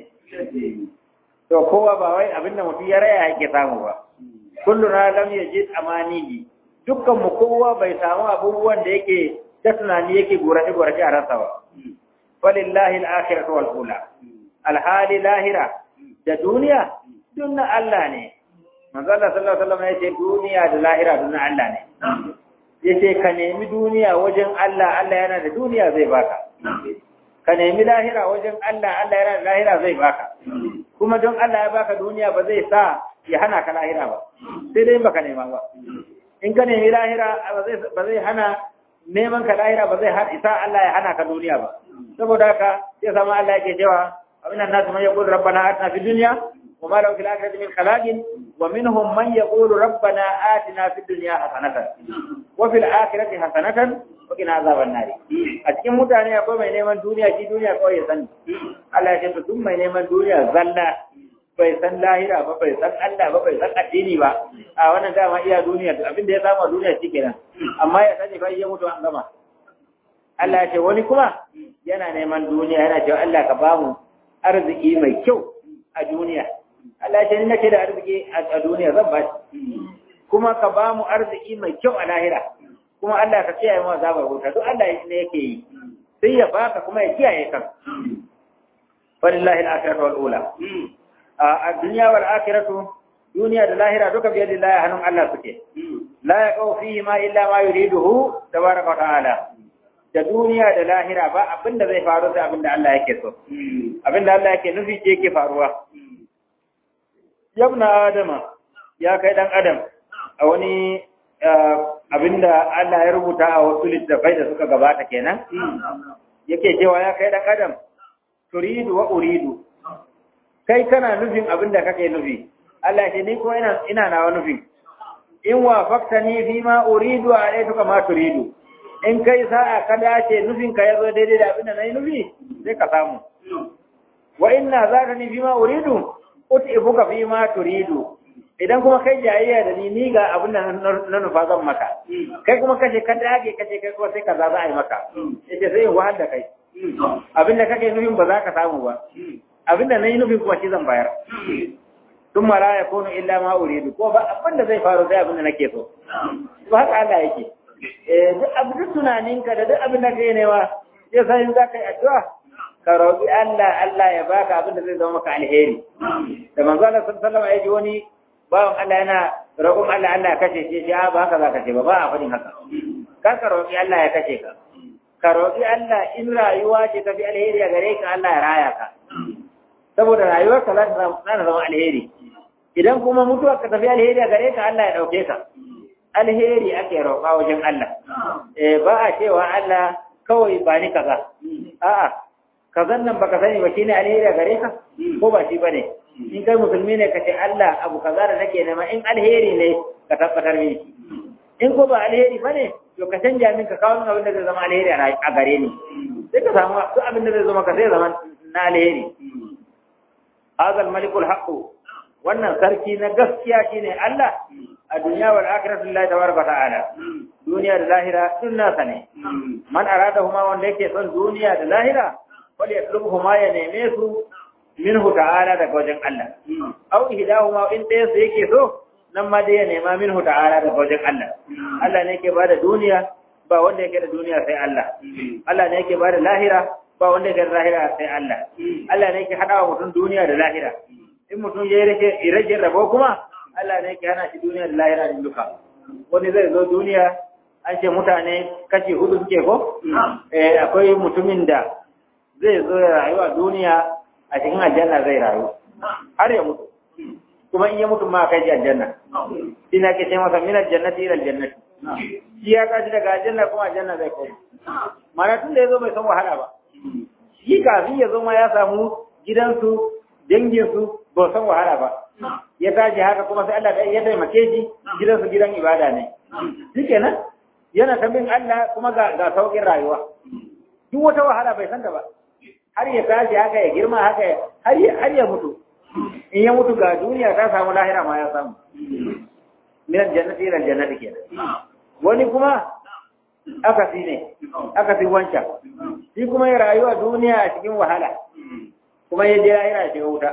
to kowa ba wai abin da mutum ya raya yake samu ba kulluna lam yajid amanihi dukkan mu kowa bai samu abubuwan da yake ta tunani yake gorace gorace a ransa ba walillahi al-akhiratu wal ula alhali lahira da duniya dunna Allah ne manzo Allah sallallahu alaihi wasallam yace duniya da lahira dunna Allah ne yace ka nemi duniya wajen Allah Allah yana da duniya zai baka ka nemi lahira wajen Allah Allah yana da lahira zai baka kuma don Allah ya baka duniya ba zai sa ya hana ka lahira ba sai dai baka nema ba in ka nemi lahira ba zai hana neman ka lahira ba zai isa Allah ya hana ka duniya ba saboda haka sai sama Allah yake cewa aminan nasu man yaqulu rabbana atina fid dunya wa ma lahu fil akhirati min khalaqin wa minhum man yaqulu rabbana atina fid dunya hasanatan wa fil akhirati hasanatan wa qina azaban nar a cikin mutane akwai mai neman duniya shi duniya kawai ya sani Allah ya ce duk mai neman duniya zalla bai san lahira ba bai san Allah ba bai san addini ba a wannan dama iya duniya abin da ya samu a duniya shi kenan amma ya sani fa ya mutu an gama Allah ya ce wani kuma yana neman duniya yana cewa Allah ka bamu arziki mai kyau a duniya Allah ya ce ni nake da arziki a duniya zan ba shi kuma ka bamu arziki mai kyau a lahira kuma Allah ka kiyaye mu azabar wuta duk Allah ne yake yi sai ya baka kuma ya kiyaye ka walillahi al-akhiratu wal ula a duniya wal akhiratu duniya da lahira duka biyar da Allah hannun Allah suke la yaqau fihi ma illa ma yuriduhu tabaraka wa ta'ala da duniya da lahira ba abin da zai faru da abin da Allah yake so abin da Allah yake nufi ce yake faruwa yabna adama ya kai dan adam a wani abin da Allah ya rubuta a wasu littafai da suka gabata kenan yake cewa ya kai dan adam turidu wa uridu kai kana nufin abin da kake nufi Allah ce ni ko ina ina nawa nufin in wafaktani fi ma uridu a aituka ma turidu in kai sa'a ka dace nufin ka yazo daidai da abin da nayi nufi sai ka samu wa inna zakani fi ma uridu utibuka fi ma turidu idan kuma kai jayayya da ni ni ga abin da na nufa zan maka kai kuma kace ka dage kace kai kuma sai kaza za a yi maka yace sai wahal da kai abin da kake nufin ba za ka samu ba abin da nayi nufin kuma shi zan bayar tun mara ya kono illa ma uridu ko ba abin da zai faru sai abin da nake so to haka Allah yake eh duk abin duk tunaninka da duk abin da kai newa sai sai za ka yi addu'a ka roƙi Allah Allah ya baka abin da zai zama maka alheri da manzo Allah sallallahu alaihi wasallam ya ji wani bawan Allah yana roƙon Allah Allah ya kashe shi ya ba haka za ka ce ba ba a faɗin haka kar ka roƙi Allah ya kashe ka ka roƙi Allah in rayuwa ce tafi alheri a gare ka Allah ya raya ka saboda rayuwarka za ta zama alheri idan kuma mutuwar ka tafi alheri a gare ka Allah ya ɗauke ka alheri ake roƙa wajen Allah eh ba a cewa Allah kawai ba ni kaza a'a kazan nan baka sani ba shine alheri a gare ka ko ba shi bane in kai musulmi ne ka ce Allah abu kaza da nake nema in alheri ne ka tabbatar mini in ko ba alheri bane to ka canja min ka kawo min abin da zai zama alheri a gare ni sai ka samu duk abin da zai zama ka sai zama na alheri hazal malikul haqqu wannan sarki na gaskiya shine Allah a duniya wal akhiratu lillahi tabaraka ta'ala duniya da lahira sun nasa ne man aradahuma wanda yake son duniya da lahira wal yatlubuhuma ya neme su minhu ta'ala daga wajen Allah aw ihdahuma in ɗaya su yake so nan ma dai ya nema minhu ta'ala daga wajen Allah Allah ne yake bada duniya ba wanda yake da duniya sai Allah Allah ne yake bada lahira ba wanda yake da lahira sai Allah Allah ne yake hadawa mutum duniya da lahira in mutum ya rage rage rabo kuma Allah ne yake hana shi duniya da lahira din duka wani zai zo duniya an ce mutane kashi hudu suke ko eh akwai mutumin da zai zo ya rayu a duniya a cikin aljanna zai rayu har ya mutu kuma in ya mutu ma kai aljanna ina ke ce masa min aljannati ila aljannati shi ya kaji daga aljanna kuma aljanna zai koma mana tun da ya zo bai san wahala ba shi kafin ya zo ma ya samu gidansu danginsu ba san wahala ba ya tashi haka kuma sai Allah ya taimake shi gidansu gidan ibada ne shikenan yana ta bin Allah kuma ga ga saukin rayuwa duk wata wahala bai san ta ba har ya tashi haka ya girma haka har ya har ya mutu in ya mutu ga duniya ta samu lahira ma ya samu min aljannati ila aljannati kenan wani kuma akasi ne akasi wancan shi kuma ya rayuwa duniya a cikin wahala kuma ya je lahira ya shiga wuta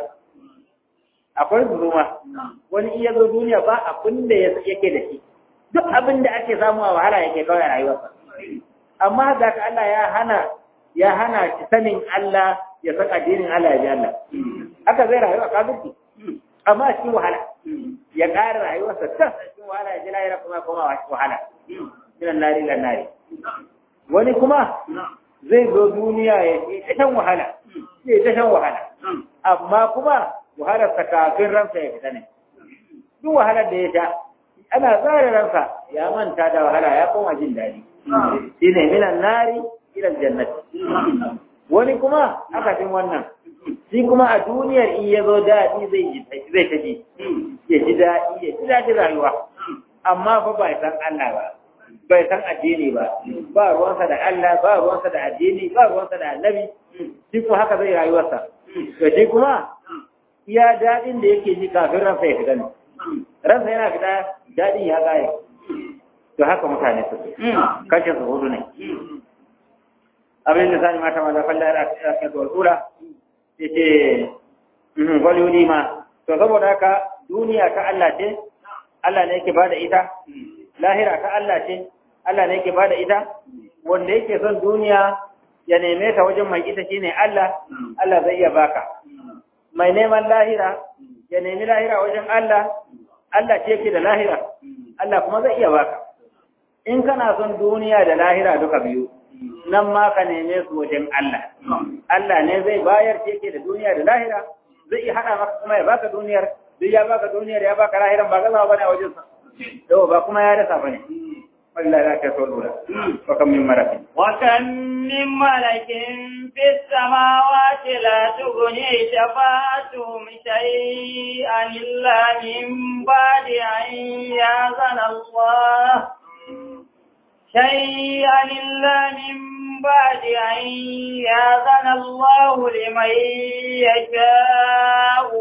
akwai zuruma wani iya zo duniya ba abin da yake da shi duk abin da ake samu a wahala yake kawai a rayuwarsa amma da ka Allah ya hana ya hana shi sanin Allah ya san addinin Allah ya ji Allah haka zai rayu a kafirci amma a cikin wahala ya ƙara rayuwarsa ta cikin wahala ya ji lahira kuma kuma wahala minan nari lan nari wani kuma zai zo duniya ya yi ta shan wahala ya ta shan wahala amma kuma wahalar sa kafin ransa ya fita ne duk wahalar da ya sha ana tsara ransa ya manta da wahala ya koma jin daɗi shine minan nari ila jannati wani kuma aka fin wannan shi kuma a duniyar in ya zo daɗi zai ji zai ta ji ya ji daɗi ya ji daɗin rayuwa amma fa bai san Allah ba bai san addini ba ba ruwansa da Allah ba ruwansa da addini ba ruwansa da annabi shi kuma haka zai rayuwarsa to shi kuma iya daɗin da yake ji kafin ransa ya fita ne ransa yana fita daɗin ya ƙare to haka mutane su kashin su hudu ne abin da sani mata ma da falla ya rafi da wasura ya ce waliyuni ma to saboda haka duniya ta Allah ce Allah ne yake bada ita lahira ta Allah ce Allah ne yake bada ita wanda yake son duniya ya neme ta wajen mai ita shine Allah Allah zai iya baka mai neman lahira ya nemi lahira wajen Allah Allah ce yake da lahira Allah kuma zai iya baka in kana son duniya da lahira duka biyu nan ma ka neme su wajen Allah Allah ne zai bayar ce ke da duniya da lahira zai iya haɗa maka kuma ya baka duniyar duk ya baka duniyar ya baka lahiran ba gazawa bane a wajen sa yau ba kuma ya rasa bane wallahi la ta tolura wa kam min marakin وكم من ملك في السماوات لا تغني شفاعتهم شيئا إلا من بعد أن يأذن الله شيئا إلا من بعد أن يأذن الله لمن يشاء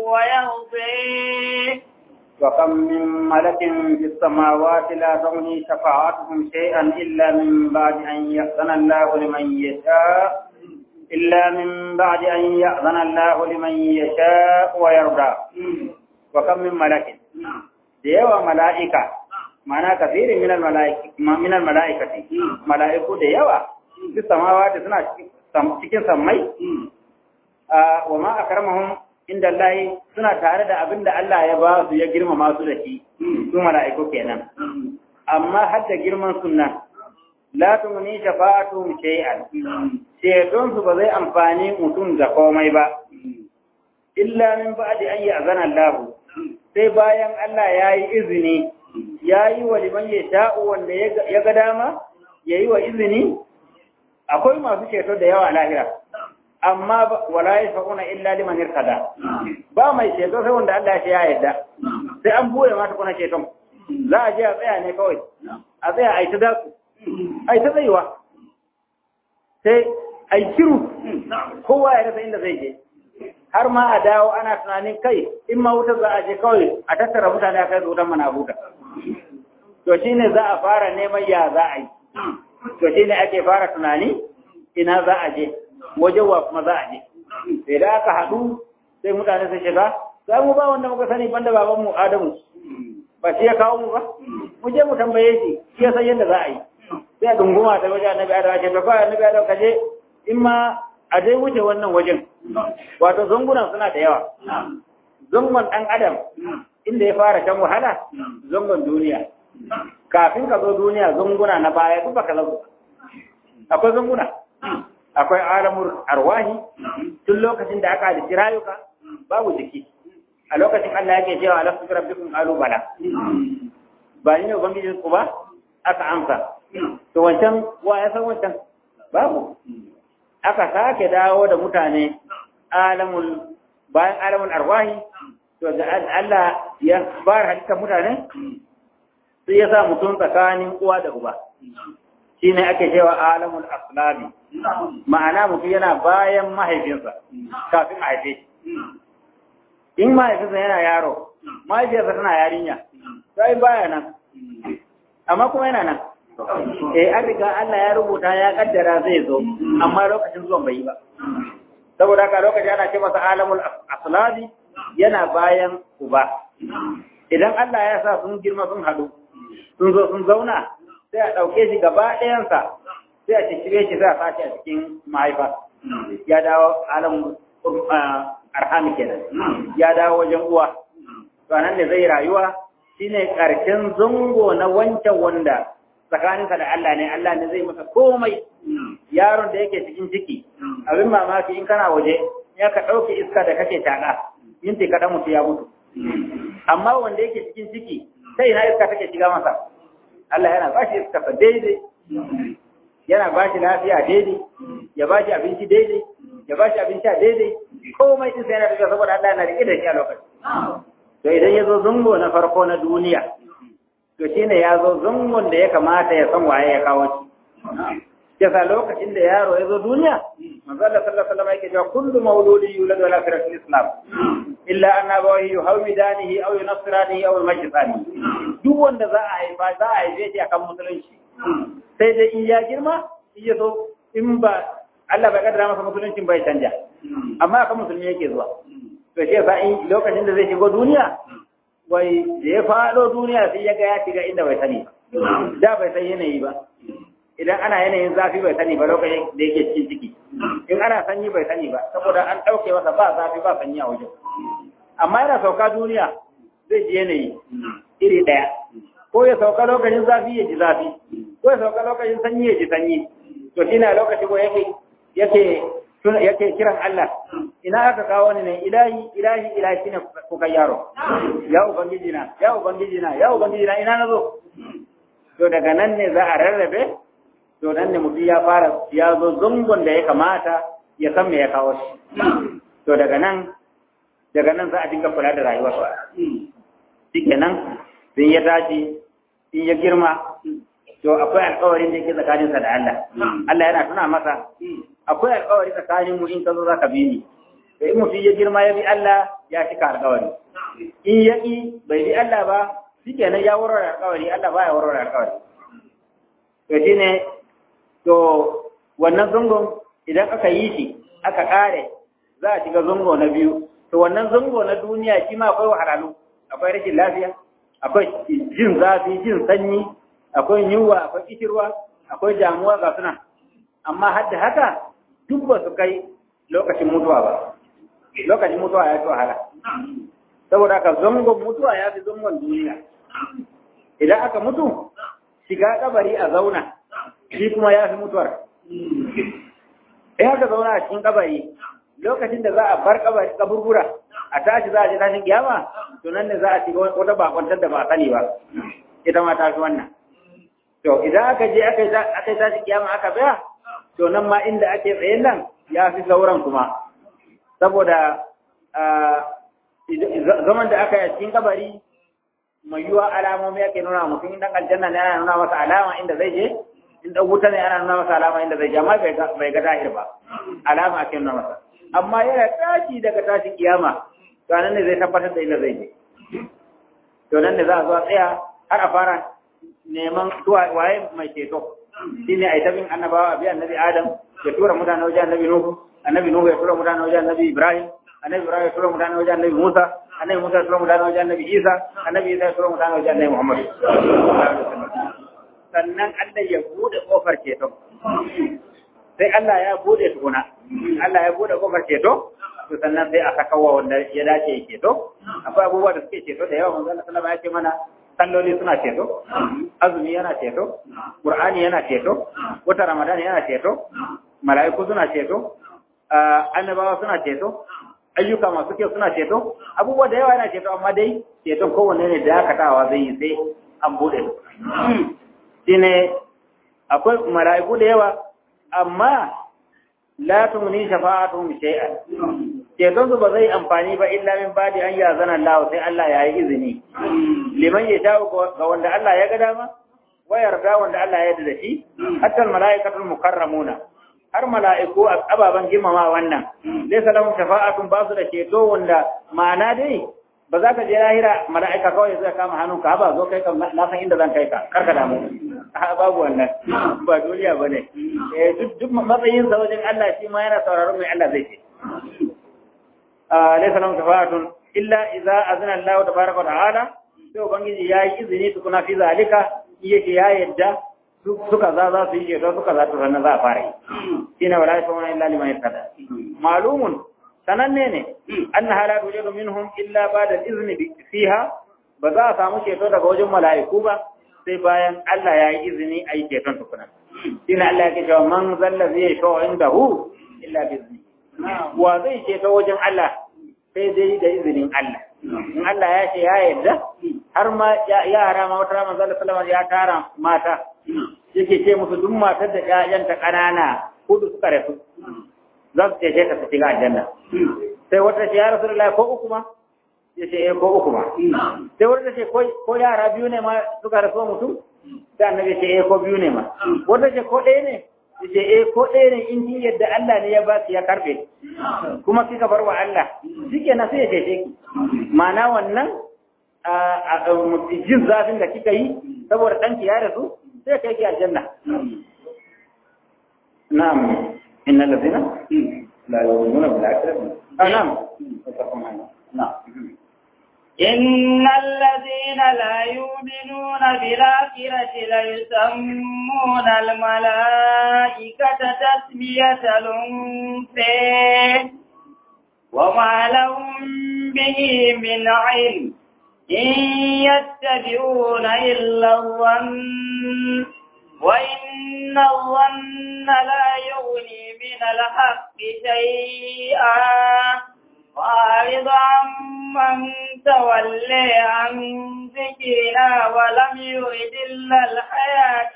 ويرضي وكم من ملك في السماوات لا تغني شفاعتهم شيئا إلا من بعد أن يأذن الله لمن يشاء إلا من بعد أن يأذن الله لمن يشاء ويرضى وكم من ملك ديوى ملائكة معنى كثير من الملائكة من الملائكة ملائكة ديوى في السماوات سنة cikin sammai wa ma akramahum inda Allah suna tare da abin da Allah ya ba su ya girmama su da shi su mala'iku kenan amma har da girman sunna la tumni shafa'atuhum shay'an ceton su ba zai amfani mutum da komai ba illa min ba'di an ya'zana Allah sai bayan Allah ya yi izini ya yi wa liman ya sha'u wanda ya ga dama ya yi wa izini akwai masu ceto da yawa lahira amma wala yashfa'una illa liman irtada ba mai ceto sai wanda Allah ya yarda sai an buɗe mata kuna ceton za a je a tsaya ne kawai a tsaya a yi ta daku a yi ta tsayuwa sai a yi kiru kowa ya rasa inda zai je har ma a dawo ana tunanin kai in ma wutar za a je kawai a tattara mutane a kai wutar mana huta to shine za a fara neman ya za a yi to shine ake fara tunani ina za a je wajen wa kuma za a je sai da aka haɗu sai mutane su shiga sai mu ba wanda muka sani banda baban mu Adamu ba shi ya kawo mu ba mu je mu tambaye shi shi ya san yadda za a yi sai a dunguma ta wajen annabi Adamu ce to kawai annabi Adamu ka je in ma a dai wuce wannan wajen wato zangunan suna da yawa zangon ɗan adam inda ya fara shan wahala zangon duniya kafin ka zo duniya zanguna na baya duk baka zo akwai zanguna akwai alamur arwahi tun lokacin da aka halitta rayuka babu jiki a lokacin Allah yake cewa alastu bi rabbikum qalu bala ba ni ne ubangijin ku ba aka amsa to wancan wa ya san wancan babu aka sake dawo da mutane alamul bayan alamul arwahi to da Allah ya fara halitta mutane sai ya sa mutum tsakanin uwa da uba shine ake cewa alamul aslabi ma'ana mutum yana bayan mahaifinsa kafin a haife in mahaifinsa yana yaro mahaifiyarsa tana yarinya sai baya nan amma kuma yana nan eh an riga Allah ya rubuta ya kaddara zai zo amma lokacin zuwan bai yi ba saboda haka lokacin ana ce masa alamul aslabi yana bayan uba idan Allah ya sa sun girma sun hadu sun zo sun zauna sai a ɗauke shi gaba ɗayansa sai a cicire shi sai a sashi a cikin mahaifa ya dawo alam arhami kenan ya dawo wajen uwa to nan ne zai rayuwa shine karshen zango na wancan wanda tsakaninsa da Allah ne Allah ne zai masa komai yaron da yake cikin ciki abin mamaki in kana waje ya ka ɗauke iska da kake taƙa minti kaɗan mutu ya mutu amma wanda yake cikin ciki sai ina iska take shiga masa Allah yana ba shi iska daidai yana ba shi lafiya daidai ya ba shi abinci daidai ya ba shi abinci a daidai komai din sai yana tafiya saboda Allah yana rike da shi a lokaci to idan ya zo zungo na farko na duniya to shine ya zo zungon da ya kamata ya san waye ya kawo shi yasa lokacin da yaro ya zo duniya manzo Allah sallallahu alaihi wasallam yake cewa kullu mauludin yuladu ala firatil islam illa anna bawahi yuhawidanihi aw yunasranihi aw yumajjisani duk wanda za a haifa za a haife shi akan musulunci sai dai in ya girma in ya so in ba Allah bai kaddara masa musuluncin bai canja amma akan musulmi yake zuwa to shi yasa in lokacin da zai shigo duniya wai da ya faɗo duniya sai ya ga ya shiga inda bai sani ba da bai san yanayi ba idan ana yanayin zafi bai sani ba lokacin da yake cikin ciki in ana sanyi bai sani ba saboda an ɗauke masa ba zafi ba sanyi a wajen amma yana sauka duniya zai ji yanayi iri ɗaya ko ya sauka lokacin zafi ya ji zafi ko ya sauka lokacin sanyi ya ji sanyi to to shine a lokaci ko yake yake yake kiran Allah ina aka kawo ni ne ilahi ilahi ilahi shine ko kai yaro ya ubangiji na ya ubangiji na ya ubangiji na ina nazo to daga nan ne za a rarrabe to nan ne mutum ya fara ya zo zungun da ya kamata ya san me ya kawo shi to daga nan daga nan za a dinga kula da rayuwarsa shikenan sun ya tashi in ya girma to akwai alƙawarin da yake tsakaninsa da Allah Allah yana tuna masa akwai alƙawari tsakanin mu in ka zo zaka bi ni to in mutum ya girma ya bi Allah ya cika alƙawari in ya ƙi bai bi Allah ba shikenan ya warware alƙawari Allah ba ya warware alƙawari to shine to wannan zungon idan aka yi shi aka ƙare za a shiga zungo na biyu to wannan zungo na duniya shi ma akwai wahalhalu akwai rashin lafiya akwai jin zafi jin sanyi akwai yunwa akwai kishirwa akwai damuwa ga suna amma har da haka duk ba su kai lokacin mutuwa ba lokacin mutuwa ya fi wahala saboda haka zangon mutuwa ya fi zangon duniya idan aka mutu shiga kabari a zauna shi kuma ya fi mutuwar in aka zauna a cikin kabari lokacin da za a bar kabari kaburbura a tashi za a ji tashin kiyama to nan ne za a shiga wata bakwantar da ba a sani ba ita ma ta fi wannan to idan aka je aka yi tashin kiyama aka tsaya to nan ma inda ake tsayen nan ya fi sauran kuma saboda zaman da aka yi cikin kabari mai yiwa alamomi ake nuna mutum in dan aljanna ne ana nuna masa alama inda zai je in dan wuta ne ana nuna masa alama inda zai je amma bai ga dahir ba alama ake nuna masa amma yana tashi daga tashin kiyama to nan ne zai tabbatar da inda zai je to nan ne za a zo a tsaya har a fara neman zuwa waye mai ceto shine ai tabin annabawa bi annabi adam ya tura mutane wajen annabi nuhu annabi nuhu ya tura mutane wajen annabi ibrahim annabi ibrahim ya tura mutane wajen annabi musa annabi musa ya tura mutane wajen annabi isa annabi isa ya tura mutane wajen annabi muhammad sannan Allah ya bude kofar ceto sai Allah ya bude tukuna Allah ya bude kofar ceto to sannan sai aka kawo wanda ya dace ya ceto akwai abubuwa da suke ceto da yawa manzo Allah sallallahu alaihi wasallam ya ce mana salloli suna ceto azumi yana ceto qur'ani yana ceto wata ramadan yana ceto mala'iku suna ceto annabawa suna ceto ayyuka masu kyau suna ceto abubuwa da yawa yana ceto amma dai ceton kowanne ne da dakatawa zai yi sai an bude shine akwai mala'iku da yawa amma la tumni shafa'atuhum shay'an ceton su ba zai amfani ba illa min badi an yazana Allah sai Allah ya yi izini liman ya sha ga wanda Allah ya ga dama wa yarda wanda Allah ya yarda da shi hatta malaikatul mukarramuna har mala'iku ababan girmama wannan laysa lahum shafa'atun ba su da ceto wanda ma'ana dai ba za ka je lahira mala'ika kawai zai kama hannunka ba zo kai kam na san inda zan kai ka karka damu babu wannan ba duniya bane eh duk duk matsayin sa wajen Allah shi ma yana sauraron mai Allah zai ce laysa lahum shafa'atun illa idza azna Allah tabaaraka wa ta'ala sai ubangiji ya yi izini tukuna fi zalika yake ya yadda suka za za su yi ceto suka za su ranar za a fara yi shine wala yashfa'una illa liman yartada malumun sananne ne anna hala tujadu minhum illa ba'da izni fiha ba za a samu ceto daga wajen mala'iku ba sai bayan Allah ya yi izini a yi ceton tukuna shine Allah ya ce cewa man zalla zai yashfa'u indahu illa bi izni wa zai ceto wajen Allah sai dai da izinin Allah in Allah ya ce ya yarda har ma yara ma wata rama zalla sallama ya tara mata yake ce musu duk matar da ƴaƴanta ƙanana hudu suka rasu za su ce ta su shiga aljanna sai wata ce ya rasulullahi ko uku ma ya ce eh ko uku ma sai wata ce ko yara biyu ne ma suka rasu mutum sai annabi ce eh ko biyu ne ma wata ce ko ɗaya ne ya ce eh ko ɗaya ne in kin yadda Allah ne ya ba ya karbe kuma kika bar wa Allah shike na sai ya cece ki ma'ana wannan jin zafin da kika yi saboda ɗanki ya rasu sai kai ki aljanna na'am inna ladina la yu'minuna bil akhirati na'am na'am إن الذين لا يؤمنون بالآخرة ليسمون الملائكة تسمية الأنثى وما لهم به من علم إن يتبعون إلا الظن وإن الظن لا يغني من الحق شيئا وأعرض عمن تولي عن ذكرنا ولم يرد إلا الحياة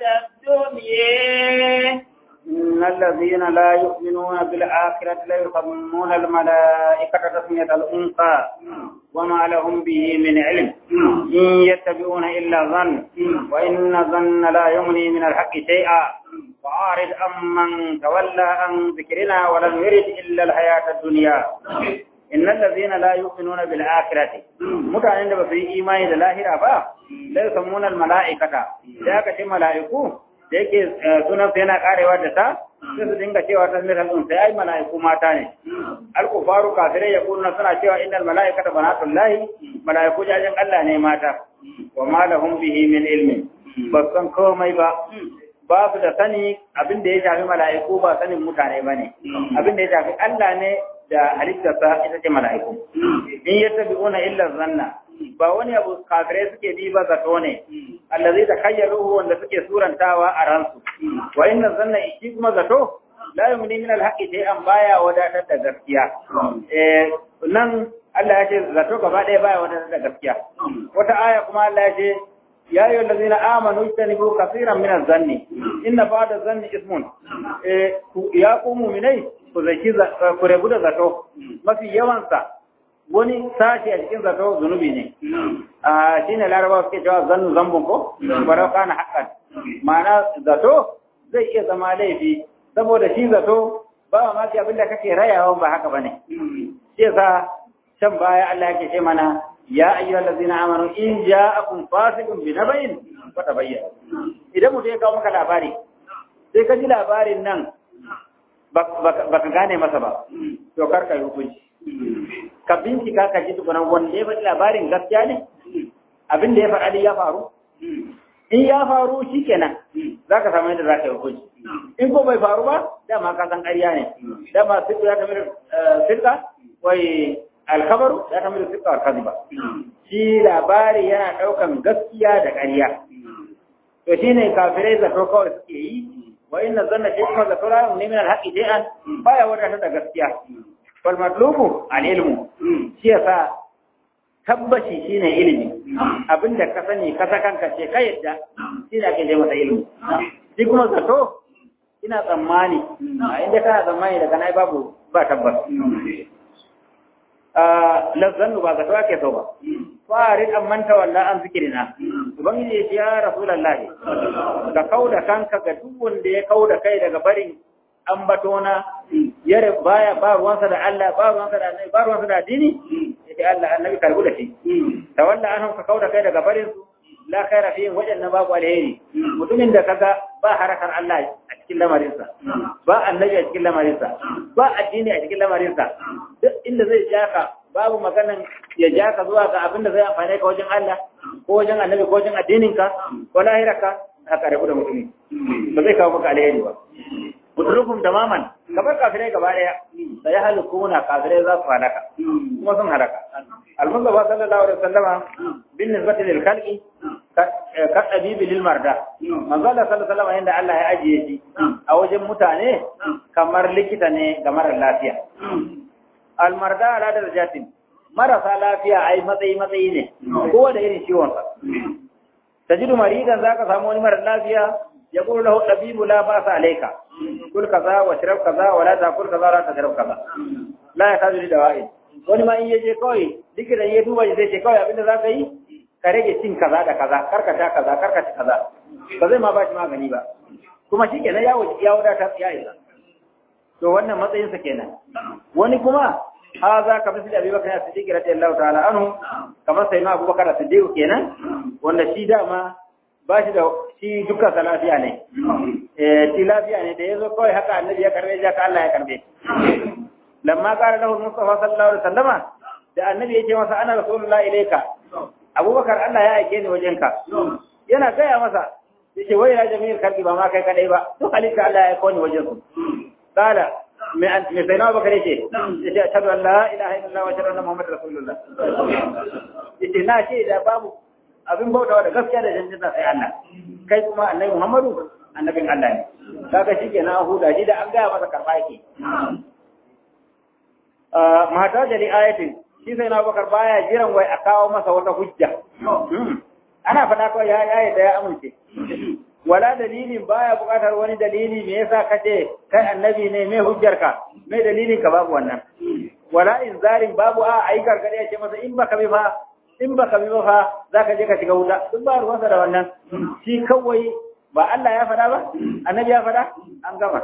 الدنيا إن الذين لا يؤمنون بالآخرة لا يسمون الملائكة تسمية الأنثى وما لهم به من علم إن يتبعون إلا ظن وإن الظن لا يغني من الحق شيئا وأعرض عمن تولى عن ذكرنا ولم يرد إلا الحياة الدنيا إن الذين لا يؤمنون بالآخرة متعنين da basu yi imani da lahira ba sai sammuna mala'ikata da aka ce mala'iku da yake sunan su yana karewa da ta sai su dinga cewa ta misal din sai ai mala'iku mata ne al-kufaru kafirai ya kunna suna cewa innal mala'ikata banatullahi mala'iku jajin Allah ne mata wa ma lahum bihi min ilmin ba san komai ba ba su da sani abin da ya shafi mala'iku ba sanin mutane ba ne abin da ya shafi Allah ne da halittarsa ita ce mala'iku in yattabi'una illa zanna ba wani abu kafirai suke bi ba zato ne allazi ta khayyaluhu wanda suke surantawa a ransu wa inna zanna shi kuma zato la yumni min alhaqi shay'an baya wadatar da gaskiya eh nan Allah ya ce zato gaba ɗaya baya wadatar da gaskiya wata aya kuma Allah ya ce يا أيها الذين آمنوا اجتنبوا كثيرا من الظن إن بعد الظن اسم يا قوم مني ku rabu da zato mafi yawansa wani sashi a cikin zato zunubi ne a shi ne laraba suke cewa zannu zambun ko barau kana haƙƙan ma'ana zato zai iya zama laifi saboda shi zato ba ma abin da kake rayawa ba haka bane shi yasa can baya Allah yake ce mana ya ayyuhal ladzina amanu in ja'akum fasiqun bi nabain fatabayyanu idan mutum ya kawo maka labari sai ka ji labarin nan baka gane masa ba to kar ka yi hukunci ka bincika ka ji tukunan wanda ya faɗi labarin gaskiya ne abin da ya faɗa ya faru in ya faru shi kenan za ka samu yadda za ka yi hukunci in ko bai faru ba dama ka san ƙarya ne dama sirka ya kamar sirka wai alkabaru ya kamar sirka wa kaziba shi labari yana ɗaukan gaskiya da ƙarya to shine kafirai zato kawai suke yi wa inna zanna shi kuma zato la yumni min alhaqi shay'an baya wadata da gaskiya wal matlubu al ilmu shi yasa tabbaci shine ilimi abinda ka sani ka kanka ce ka yadda shi ne ake je masa ilimi shi kuma zato ina tsammani a inda kana tsammani daga nai babu ba tabbas lazzannu ba zato ake so ba farid an manta walla an zikirina ubangiji ya ce ya rasulullah ka kauda kanka ga duk wanda ya kauda kai daga barin ambatona yare baya ba ruwansa da Allah ba ruwansa da annabi ba ruwansa da addini yace Allah annabi karbu da shi tawalla anhum ka kauda kai daga barin su la khaira fi wajanna babu alheri mutumin da kaga ba harakar Allah a cikin lamarinsa ba annabi a cikin lamarinsa ba addini a cikin lamarinsa duk inda zai jaka babu maganan ya jaka zuwa ga abin da zai amfane ka wajen Allah ko wajen annabi ko wajen addininka ko lahirarka haka rabu da mutumi ba zai kawo maka alheri ba muturukum tamaman kamar kafirai gaba daya da ya halukuna kafirai za su halaka kuma sun halaka al-mustafa sallallahu alaihi wasallama bin nisbati lil khalqi ka tabibi lil marda manzo Allah sallallahu alaihi wasallama yanda Allah ya ajiye shi a wajen mutane kamar likita ne ga mara lafiya al marda ala darajatin marasa lafiya ai matsayi matsayi ne kowa da irin ciwon sa tajidu maridan zaka samu wani mara lafiya يقول له الطبيب لا بأس عليك كل كذا واشرب كذا ولا تأكل كذا ولا تشرب كذا لا يحتاج لدواء wani ma in yaje kawai likitan ya duba zai ce kawai abinda za ka yi ka rage cin kaza da kaza karka sha kaza karka ci kaza ba zai ma ba shi magani ba kuma shi kenan ya wuce ya wadata ya isa to wannan matsayinsa kenan wani kuma ha za ka misali abubakar ya siddiq radiyallahu ta'ala anhu kamar sai ma abubakar siddiq kenan wanda shi dama ba shi da shi dukkan sa lafiya ne eh shi lafiya ne da yazo kawai haka annabi ya karbe ya ka Allah ya karbe lamma qala lahu mustafa sallallahu alaihi wasallama da annabi ya ce masa ana rasulullahi ilayka abubakar Allah ya aike ni wajenka yana gaya masa yace wai ya jami'in kalbi ba ma kai kadai ba duk halitta Allah ya aiko ni wajen su qala me an me sai na bakare ce yace ashhadu an la ilaha illallah wa ashhadu anna muhammadar rasulullah yace na ce da babu abin bautawa da gaskiya da janjina sai Allah kai kuma annabi Muhammadu annabin Allah ne kaga shi kenan huda shi da an gaya masa karba yake mata da li ayatin shi sai na bakar baya jiran wai a kawo masa wata hujja ana faɗa kawai ya yayi da ya amince wala dalilin baya buƙatar wani dalili me yasa kace kai annabi ne me hujjarka me dalilin ka babu wannan wala inzarin babu a ai gargade ya ce masa in baka bi fa in baka bi ba fa zaka je ka shiga wuta duk ba ruwansa da wannan shi kawai ba Allah ya faɗa ba annabi ya faɗa an gama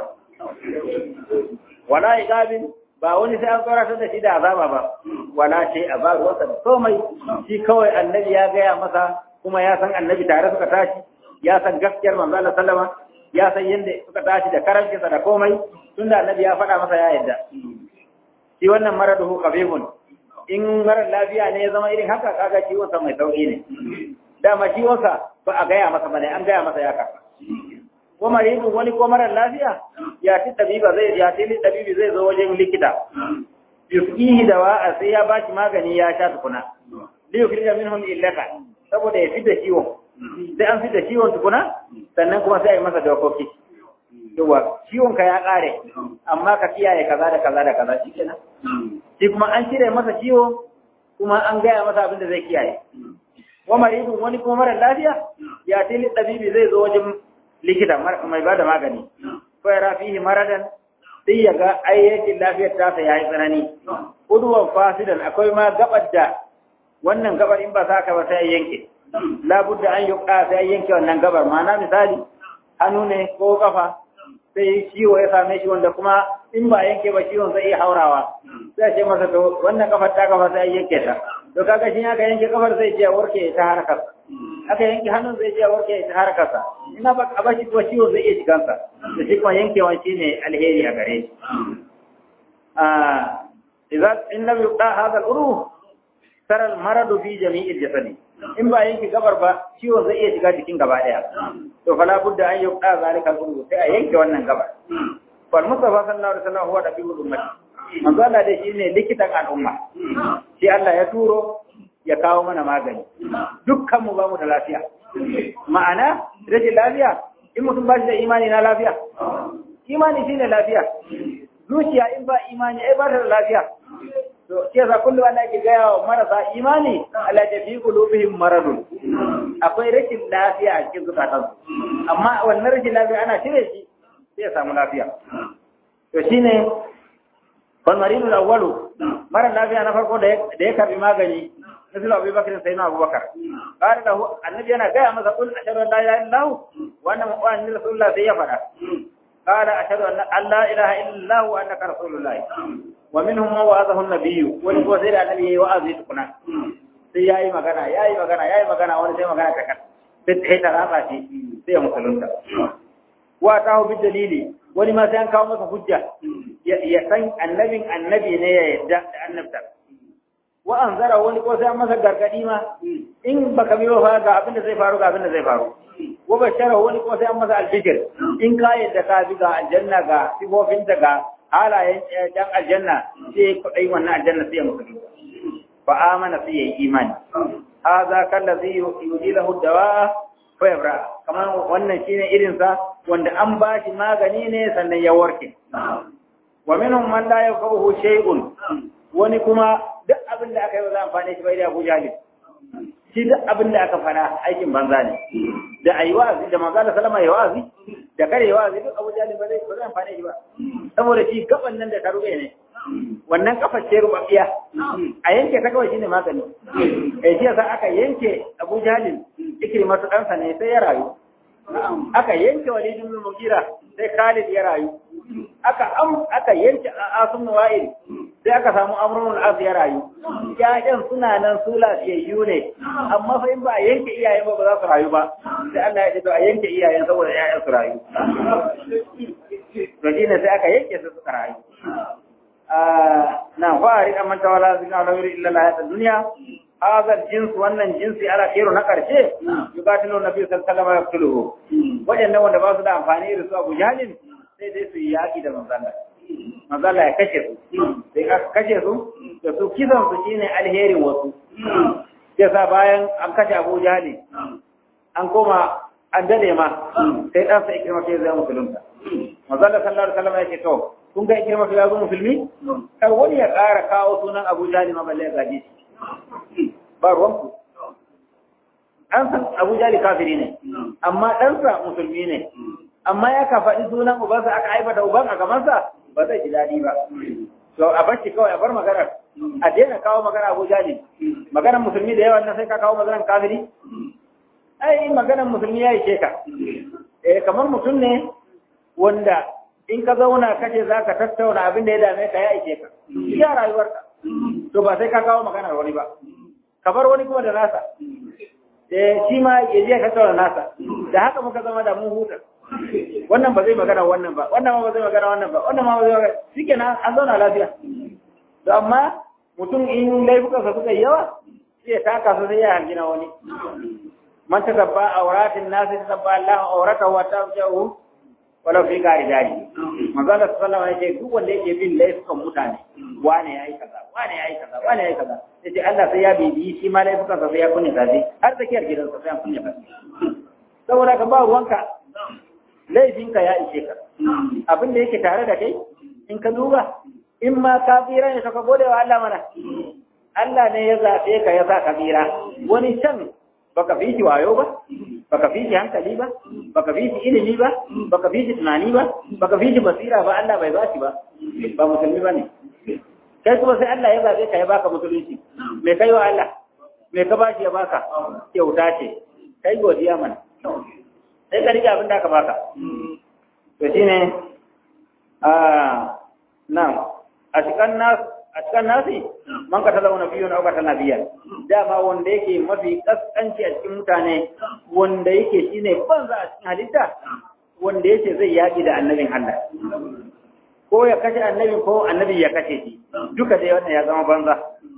wala igabin ba wani sai an tsoratar da shi da azaba ba wala ce a ba ruwansa da komai shi kawai annabi ya gaya masa kuma ya san annabi tare suka tashi ya san gaskiyar manzo Allah sallama ya san yadda suka tashi da karancinsa da komai tunda annabi ya faɗa masa ya yadda shi wannan maraduhu qabihun in marar lafiya ne ya zama irin haka kaga ciwon sa mai sauki ne dama ciwon sa ba a gaya masa bane an gaya masa ya karba ko maridu wani ko marar lafiya ya ci tabiba zai ya ci tabibi zai zo wajen likita yuskihi dawa sai ya bashi magani ya sha tukuna li yukhrija minhu illaka saboda ya fita ciwon sai an fita ciwon tukuna sannan kuma sai a yi masa dokoki yawa ciwon ka ya kare amma ka kiyaye kaza da kaza da kaza shikenan shi kuma an cire masa ciwo kuma an gaya masa abin da zai kiyaye wa maridun wani kuma mara lafiya ya tili tabibi zai zo wajen likita mai bada magani fa yara fihi maradan sai ya ga ayyakin lafiyar tasa yayi tsanani udwan fasidan akwai ma gabar da wannan gabar in ba sa ka ba sai yanke labudda an yuqa sai yanke wannan gabar ma'ana misali hannu ne ko kafa sai ciwo ya same shi wanda kuma in ba yanke ba ciwon zai iya haurawa sai ce masa to wannan kafar ta kafa sai yanke ta to kaga shi aka yanke kafar zai je warke ta harkar aka yanke hannun zai je warke ta harkar sa ina ba a bashi kuma ciwon zai iya shigan sa da shi kuma yankewa shine alheri a gare shi ah idan in lam yuqa hadha al-uru tara al-maradu fi jami'il jasadi in ba yanke gabar ba ciwon zai iya shiga jikin gaba daya to fala budda an yuqa zalika al sai a yanke wannan gabar fal mustafa sallallahu alaihi wasallam huwa nabiyul ummati manzo Allah dai shine likitan al'umma shi Allah ya turo ya kawo mana magani dukkan mu ba mu da lafiya ma'ana rashin lafiya in mutum ba shi da imani na lafiya imani shine lafiya zuciya in ba imani ai ba ta da lafiya to ke sa kullu Allah ke gaya wa marasa imani Allah ya fi qulubihim maradun akwai rashin lafiya a cikin zukatan amma wannan rashin lafiya ana cire shi sai ya samu lafiya to shine wal maridu awwalu mara lafiya na farko da ya karbi magani misali Abu Bakar sai na Abu Bakar qala lahu annabi yana gaya masa kul ashhadu an la ilaha illallah wa anna muhammadan rasulullah sai ya fada qala ashhadu an la ilaha illallah wa annaka rasulullah wa minhum man wa'azahu an-nabiy wani ko sai da annabi yayi wa'azi tukuna sai yayi magana yayi magana yayi magana wani sai magana ta kan sai ta ta raba shi sai ya musulunta wa tahu bi dalili wani ma sai an kawo masa hujja ya san annabin annabi ne ya yadda da annabta wa anzara wani ko sai an masa gargadi ma in baka bi fa ga abin da zai faru ga abin da zai faru wa bashara wani ko sai an masa albishir in ka yadda ka bi ga aljanna ga sifofinta ga halayen dan aljanna sai kudai wannan aljanna sai ya mutu fa amana sai ya yi imani hadha kallazi yudilahu dawa fa yabra kamar wannan shine irin sa wanda an ba shi magani ne sannan ya warke wa minhum man la yafahu shay'un wani kuma duk abin da aka yi ba za amfane shi bai da Abu Jahil shi duk abin da aka fara aikin banza ne da ayi wa'azi da manzo Allah sallama ya wa'azi da kare ya wa'azi duk Abu Jahil ba zai ba zai amfane shi ba saboda shi gaban nan da ta rube ne wannan kafar ce rubabiya a yanke ta kawai shine magani eh shi yasa aka yanke Abu Jahil ikrimatu ɗansa ne sai ya rayu aka yanke Walid ibn Mughira sai Khalid ya rayu aka am aka yanke Asim Wa'il sai aka samu Amrun al ya rayu ƴaƴan suna nan su lafiyayyu ne amma fa in ba a yanke iyayen ba ba za su rayu ba sai Allah ya ce to a yanke iyayen saboda ƴaƴan su rayu Madina sai aka yanke su suka rayu na fa'ari amman tawala zina la yuri illa la dunya هذا الجنس wannan jinsi ala khairu na karshe yugatilu nabi sallallahu alaihi wasallam yaqtuluhu wajen wanda ba su da amfani da su Abu Jahlin sai dai su yi yaki da manzalla manzalla ya kashe su sai ka kashe su da su kisan su shine alherin wasu sai sa bayan an kashe Abu Jahlin an koma an dade ma sai dan sa ikirma sai zai musulunta manzo Allah sallallahu alaihi wasallam yake to kun ga ikirma ya zo musulmi kai wani ya ƙara kawo sunan Abu Jali ma balle ya gaje shi ba ruwanku an san Abu Jali kafiri ne amma ɗansa musulmi ne amma ya ka faɗi sunan ubansa aka aibata uban a gabansa ba zai ji daɗi ba to a bar shi kawai a bar maganar a daina kawo magana Abu Jali maganar musulmi da yawan nan sai ka kawo maganar kafiri ai maganar musulmi ya yi ka eh kamar mutum ne wanda in ka zauna kace za ka tattauna abin da ya dame ka ya ishe ka ya rayuwarka to ba sai ka kawo maganar wani ba ka bar wani kuma da nasa eh shi ma ya je ka tattauna nasa da haka muka zama da mu huta wannan ba zai magana wannan ba wannan ma ba zai magana wannan ba wannan ma ba zai magana shikenan an zauna lafiya to amma mutum in laifukansa suka yi yawa sai ya taka su sai ya hargina wani man ta tabba auratin nasi ta tabba Allah aurata wa tabjahu wala fi gari gari manzo Allah sallallahu alaihi wasallam duk wanda yake bin laifukan mutane wane yayi kaza wane yayi kaza wane yayi kaza sai Allah sai ya bibi shi ma laifukan sa sai ya kunni kaji har tsakiyar gidansa sai ya kunni kaji saboda ka ba ruwanka laifinka ya ishe ka abin da yake tare da kai in ka duba in ma ka tsira ne ka gode wa Allah mana Allah ne ya zaɓe ka ya sa ka tsira wani can baka fi shi wayo ba baka fi shi hankali ba baka fi shi ilimi ba baka fi shi tunani ba baka fi shi basira ba Allah bai ba shi ba ba musulmi ba ne kai kuma sai Allah ya zaɓe ka ya baka musulunci me kai wa Allah me ka bashi ya baka kyauta ce kai godiya mana sai ka rike abin da aka baka to shine a na a cikin nas a cikin nasi man ka talauna biyu na aukata nabiya dama wanda yake mafi kaskanci a cikin mutane wanda yake shine banza a cikin halitta wanda yake zai yaki da annabin Allah ko ya kashe annabi ko annabi ya kashe shi duka dai wannan ya zama banza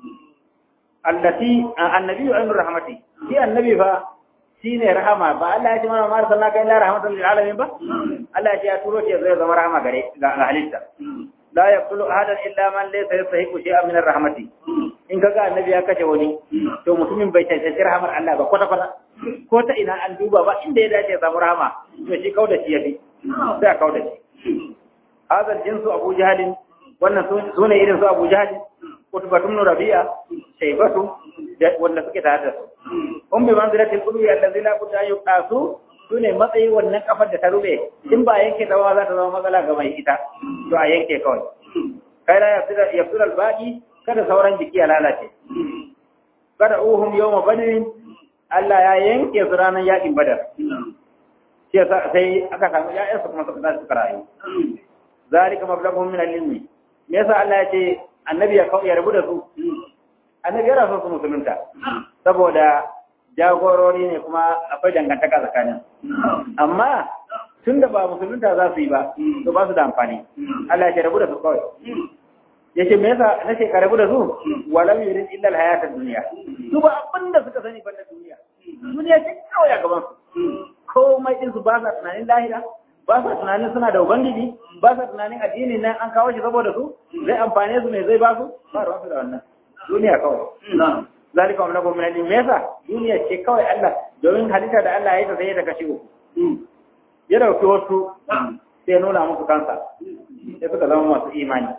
allati annabi ayyur rahmati shi annabi fa shine rahama ba Allah ya ce mana ma arsalnaka illa rahmatan lil alamin ba Allah ya turo shi zai zama rahama gare ga halitta la yaqulu ahadan illa man laysa yastahiqu shay'an min ar-rahmati in kaga annabi ya kace wani to mutumin bai tantance rahmar Allah ba kwata kwata ko ta ina an duba ba inda ya dace ya samu rahama to shi kauda shi yafi sai a kauda shi hadal jinsu abu jahalin wannan sune irin su abu jahalin utbatun rabi'a shaybatu wanda suke tare da su um bi manzilatil qulubi allazi la budda yuqasu sune matsayi wannan kafar da ta rube in ba yanke ta za ta zama matsala ga mai ita to a yanke kawai kai la yafsira yafsira albaqi kada sauran jiki ya lalace kada uhum yawma badrin Allah ya yanke su ranar yakin badar sai aka samu ya'yansu kuma suka suka rayu zalika mablaghum min al-ilmi me yasa Allah ya ce annabi ya ya rabu da su annabi ya rasu su musulunta saboda jagorori ne kuma akwai dangantaka tsakanin amma tun da ba musulunta za su yi ba to ba su da amfani Allah ya rabu da su kawai ya ce me yasa na ce ka rabu da su walam yurid illa al-hayata dunya su ba abin da suka sani banda duniya duniya ce kawai a gaban su komai din su ba sa tunanin lahira ba sa tunanin suna da ubangiji ba sa tunanin addini nan an kawo shi saboda su zai amfane su ne zai ba su ba ruwan su da wannan duniya kawai zalika wa lakum min al mesa duniya ce kawai Allah domin halitta da Allah ya yi ta sai ta kashi uku ya dauki wasu sai nuna musu kansa sai suka zama masu imani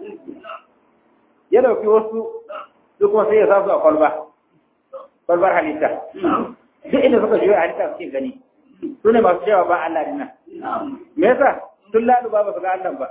ya dauki wasu su kuma sai ya sa su a kwalba kwalbar halitta duk inda suka juya halitta suke gani su ne masu cewa ba Allah dinnan me yasa tun lalu ba ba su ga Allah ba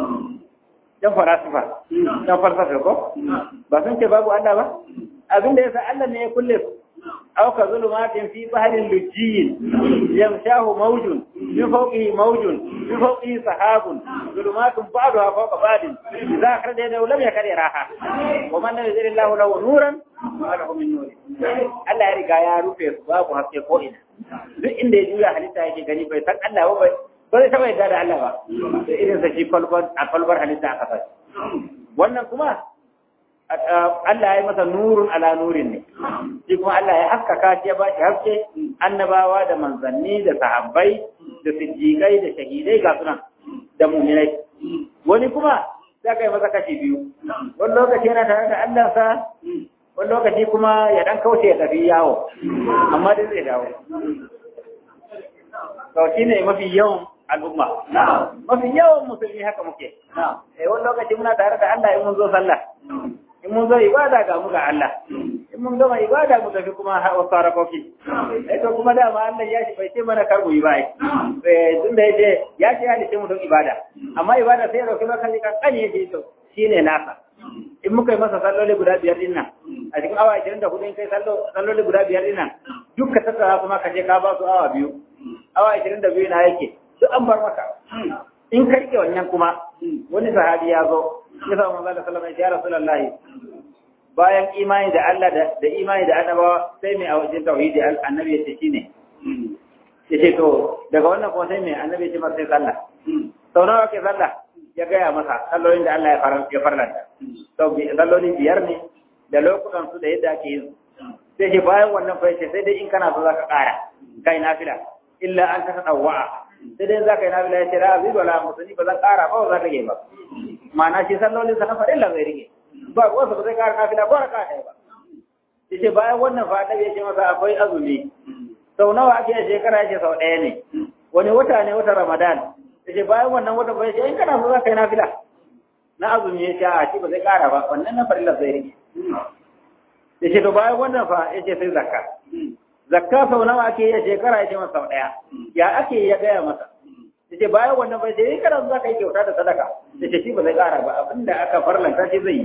dan falasifa dan falsafa ko ba sun ce babu Allah ba abin da yasa Allah ne ya kulle su aw ka zulumatin fi bahrin lujjiyin yamshahu mawjun min fawqihi mawjun min fawqihi sahabun zulumatun ba'daha fawqa ba'din idza akhraja yadahu lam yakad yaraha wa man lam yajid Allahu lahu nuran ma lahu min nur Allah ya riga ya rufe su babu haske ko ina duk inda ya juya halitta yake gani bai san Allah ba bai ba zai taɓa yadda da Allah ba da irin sa shi kwalbar a kwalbar halitta aka fashi wannan kuma Allah ya yi masa nurun ala nurin ne shi kuma Allah ya haskaka shi ya ba shi haske annabawa da manzanni da sahabbai da siddiƙai da shahidai ga sunan da muminai wani kuma za ka yi masa kashi biyu wani lokaci yana tare da Allah sa wani lokaci kuma ya dan kauce ya tafi yawo amma dai zai dawo to shine mafi yawan al'umma mafi yawan musulmi haka muke eh wani lokaci muna tare da Allah in mun zo sallah in mun zo ibada ga mu ga Allah in mun gama ibada mu tafi kuma wasu harakoki eh to kuma dama Allah ya shi bai ce mana kar mu yi bai eh tun da yace ya ce halice mu don ibada amma ibada sai ya dauki maka kan kan yace to shine nasa in muka yi masa salloli guda biyar din nan a cikin awa 24 in kai salloli guda biyar din nan duk ka tattara kuma ka je ka ba su awa biyu awa 22 na yake duk an bar maka in ka rike wannan kuma wani sahabi ya zo ya sa manzo Allah sallallahu alaihi wasallam ya rasulullahi bayan imani da Allah da imani da annabawa sai mai a wajen tauhidi annabi ya ce shine yace to daga wannan kuma sai mai annabi ya ce masa sai sallah sau nawa ke sallah ya gaya masa sallolin da Allah ya fara ya farlanta to sallolin biyar ne da lokutan su da yadda ake yin sai ce bayan wannan fa yace sai dai in kana so zaka ƙara kai nafila illa an ta tadawwa sai dai zaka yi nafila yace la azidu wala musani ba zan ƙara ba ba za ta ge ba ma'ana shi sallolin sa na farilla zai rige ba wasu ba zai ƙara nafila ko raka ɗaya ba yace bayan wannan fa annabi yace masa akwai azumi sau nawa ake a shekara yace sau ɗaya ne wani wata ne wata ramadan yace bayan wannan wata ba yace in kana so za ka yi nafila na azumi yace a shi ba zai ƙara ba wannan na farilla zai rige yace to bayan wannan fa yace sai zakka zakka sau nawa ake yi a shekara yace masa sau ɗaya ya ake ya gaya masa yace bayan wannan bai sai kana za ka yi kyauta da sadaka yace shi ba zai ƙara ba abinda aka farlanta shi zai yi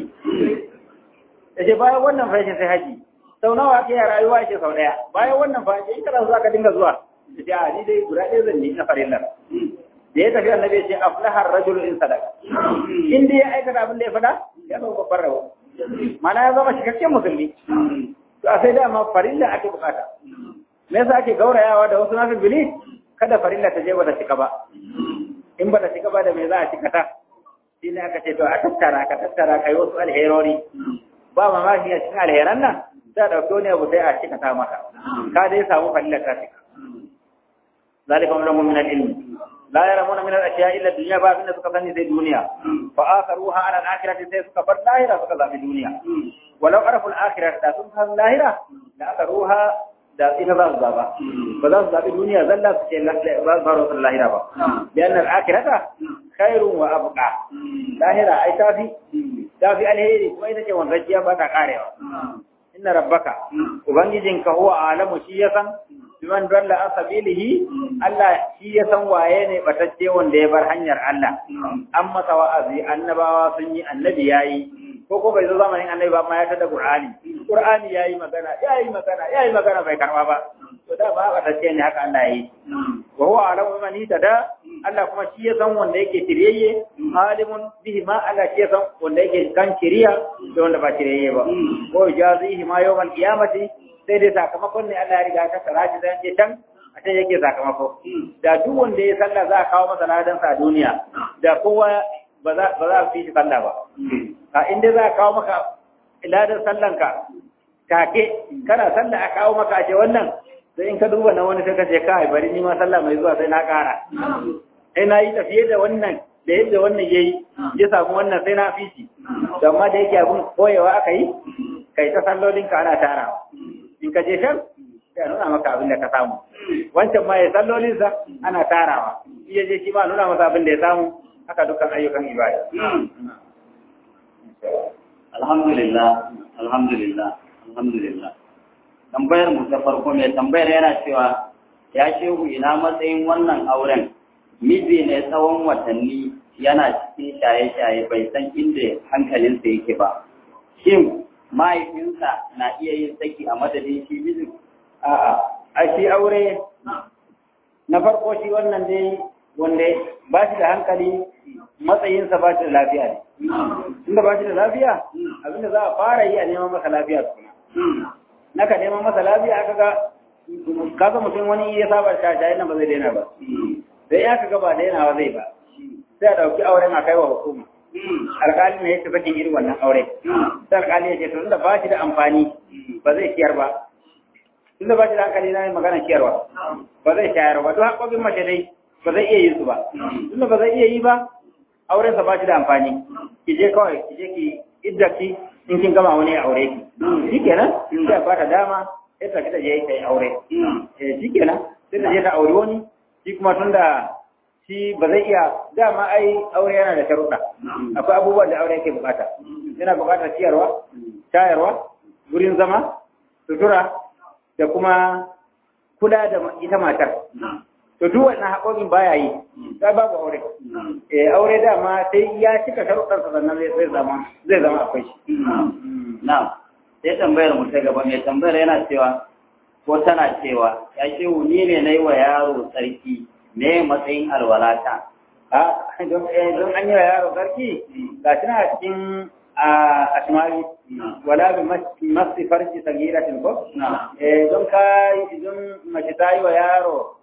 yace bayan wannan fa yace sai haji sau nawa ake yi rayuwa yace sau ɗaya bayan wannan fa yace kana za ka dinga zuwa yace a ni dai guda ɗaya zan yi na farillar da ya tafi annabi ya ce aflahar rajul in sadaka in dai ya aikata abin da ya faɗa ya zama babban rabo mana ya zama cikakken musulmi to a sai dama farilla ake bukata me yasa ake gaurayawa da wasu nafil bili kada farilla ta je ba ta cika ba in ba ta cika ba da me za a cika ta shi ne aka ce to a tattara ka tattara kai wasu alherori ba mamaki a cikin alheran nan za a ɗauki wani abu sai a cika ta maka ka dai samu farilla ta cika ذلك أمر من العلم لا يرمون من الأشياء إلا الدنيا باب إن سكتني زي الدنيا فآخروها على الآخرة زي سكبر لاهرة سكتا في الدنيا ولو عرفوا الآخرة لا سكتا لاهرة لأخروها da ita za su zaba ba za su zaɓi duniya zalla su ce ba su faro lahira ba lian al-akhirata khairun wa abqa lahira ai tafi tafi alheri kuma ita ce wanzajiya ba ta karewa inna rabbaka ubangijinka huwa alamu shi ya san biman dalla an sabilihi Allah shi ya san waye ne batacce wanda ya bar hanyar Allah an masa wa'azi annabawa sun yi annabi yayi ko ko bai zo zamanin annabi ba ma ya tada Qur'ani Qur'ani yayi magana yayi magana yayi magana bai karba ba to da ba batacce ne haka Allah yi wa huwa alamu man tada Allah kuma shi ya san wanda yake tiriyayye alimun bihi ma Allah shi ya san wanda yake kan kiriya da wanda ba tiriyayye ba ko jazihi ma yawmal qiyamati sai dai sakamakon ne Allah ya riga ta tsara shi zan je can a can yake sakamako da duk wanda ya sallah za a kawo masa ladan sa a duniya da kowa ba za ba za fi shi sallah ba a inda za a kawo maka ladan sallan ka take kana sallah a kawo maka a ce wannan sai in ka duba na wani sai ka ce kai bari ni ma sallah mai zuwa sai na kara sai na yi tafiye da wannan da yadda wannan yayi ya samu wannan sai na fi shi amma da yake abun koyewa aka yi kai ta sallolin ka ana tarawa in ka je shan sai nuna maka abin da ka samu wancan ma ya sallolin sa ana tarawa shi ya je shi ma nuna masa abin da ya samu haka dukkan ayyukan ibada alhamdulillah alhamdulillah alhamdulillah tambayar mu ta farko mai tambayar yana cewa ya shehu ina matsayin wannan auren miji ne tsawon watanni yana cikin shaye-shaye bai san inda hankalinsa yake ba shin mahaifinsa na iya yin saki a madadin shi mijin? A'a, a shi aure na farko shi wannan dai wanda ba shi da hankali matsayinsa ba shi da lafiya ne. Tunda ba shi da lafiya, abinda za a fara yi a neman masa lafiya suna. Naka neman masa lafiya aka ga kasa mutum wani ya saba shaye nan ba zai daina ba. Sai ya ka ba dainawa zai ba. Sai a ɗauki auren a kai wa hukuma. alƙali ne yake sakin irin wannan aure sai alƙali ya ce to tunda ba shi da amfani ba zai ciyar ba tunda ba shi da hankali na magana ciyarwa ba zai shayar ba duk haƙoƙin mace dai ba zai iya yin su ba tunda ba zai iya yi ba auren sa ba shi da amfani ki je kawai ki je ki idda ki in kin gama wani aure ki shikenan sai ba ta dama sai ta fita je ta yi aure eh shikenan sai ta je ta aure wani shi kuma tunda shi ba zai iya dama ai aure yana da sharuɗa akwai abubuwan da aure yake bukata yana bukatar ciyarwa shayarwa wurin zama sutura da kuma kula da ita matar to duk wannan haƙoƙin baya yi sai babu aure eh aure dama sai ya cika sharuɗar sa sannan zai zama zai zama akwai shi na'am sai tambayar mu ta gaba mai tambayar yana cewa ko tana cewa ya ce ni ne nayi wa yaro tsarki me matsayin alwalata a don don an yi wa yaro sarki ga shi na cikin a ashmari wala bi masti farji sagiratin ko eh don ka don mace ta yi wa yaro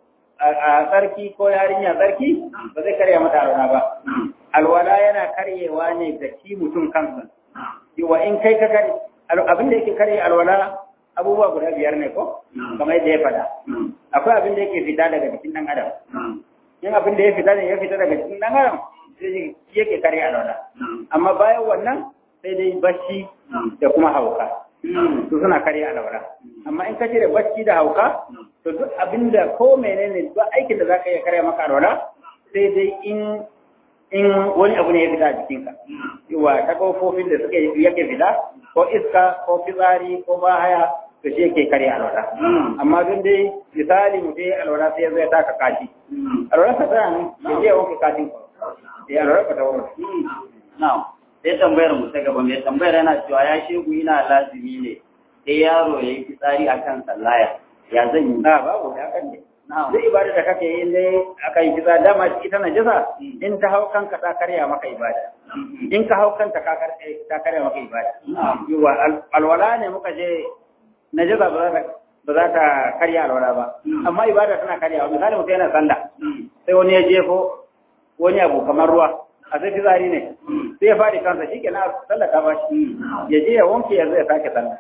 a sarki ko yarinya sarki ba zai karya mata alwala ba alwala yana karyewa ne ga shi mutum kansa wa in kai ka kare abin da yake karye alwala abubuwa guda biyar ne ko kamar yadda ya faɗa akwai abin da yake fita daga jikin ɗan adam yin abin da ya fita ne ya fita daga jikin ɗan adam sai yake karye alwala amma bayan wannan sai dai bacci da kuma hauka su suna karye alwala amma in ka cire bacci da hauka to duk abin da ko menene duk aikin da zaka iya karya maka alwala sai dai in in wani abu ne ya fita a jikinka yawa ta kofofin da suke yake fita ko iska ko fitsari ko bahaya to shi yake karya alwala amma don dai misali mu dai alwala sai ya zo ya taka kashi alwala ta tsaya ne ya je ya wanke kashin ko ya alwala ka ta wanke na'am sai tambayar mu ta gaba mai tambayar yana cewa ya shegu ina lazimi ne sai yaro ya yi fitsari akan sallaya ya zan yi a babu ya kan ne duk ibada da kake yi dai aka yi kisa dama ita na jisa in ta hau kanka ta karya maka ibada in ka hau kanta ka karya maka ibada yiwa alwala ne muka je na jisa ba za ta karya alwala ba amma ibada tana karya misali mutum yana sallah sai wani ya jefo wani abu kamar ruwa a sai fitsari ne sai ya faɗi kansa shi ke na sallah ta ba shi ya je ya wanke ya zai sake sallah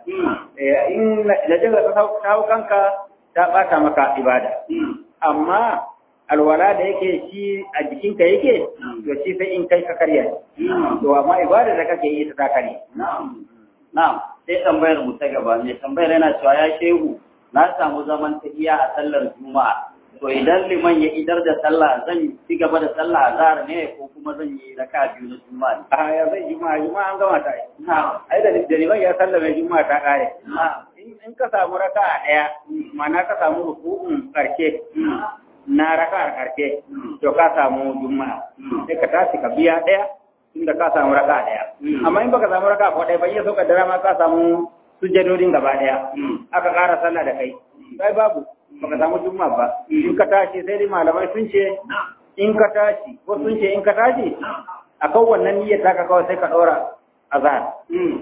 in najasa ta hau kanka ta ɓata maka ibada. Amma alwala da yake shi a jikinka yake, to shi sai in kai ka karya. To amma ibada da kake yi ta karya. Na'am, sai tambayar mu ta gaba, mai tambayar yana cewa ya shehu na samu zaman tafiya a sallar Juma'a. To idan liman ya idar da sallah zan ci gaba da sallah azhar ne ko kuma zan yi raka biyu na Juma'a ne. A ya zai Juma'a, Juma'a an gama ta yi. Ai da liman ya sallame Juma'a ta kare. in ka samu raka a ɗaya mana ka samu rukun ƙarshe na raka a ƙarshe to ka samu juma'a sai ka tashi ka biya ɗaya inda ka samu raka a ɗaya amma in baka samu raka ko ɗaya ba iya so ka dara ma ka samu sujjadodin gaba ɗaya aka ƙara sallah da kai sai babu baka samu juma'a ba in ka tashi sai dai malamai sun ce in ka tashi ko sun ce in ka tashi akan wannan niyyar ta ka kawai sai ka ɗora azhar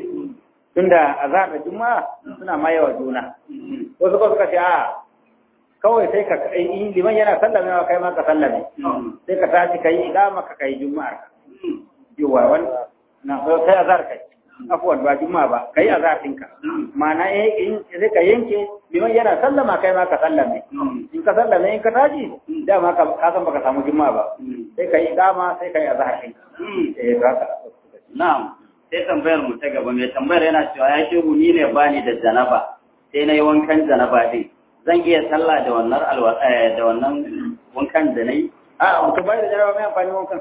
tunda azhar da juma'a suna mayewa juna wasu ko suka ce a kawai sai ka in liman yana sallame wa kai ma ka sallame sai ka tashi kai iqama ka kai juma'ar yawa wan na so sai azhar kai afwan ba juma'a ba kai azhar ɗinka ma'ana in sai ka yanke liman yana sallama kai ma ka sallame in ka sallame in ka tashi dama ka san baka samu juma'a ba sai ka yi iqama sai ka yi azhar ɗinka eh haka na'am sai tambayar mu ta gaba mai tambayar yana cewa ya shehu ni ne bani da janaba sai na yi wankan janaba din zan iya sallah da wannan alwa da wannan wankan da nayi a mutum bai da janaba mai amfani wankan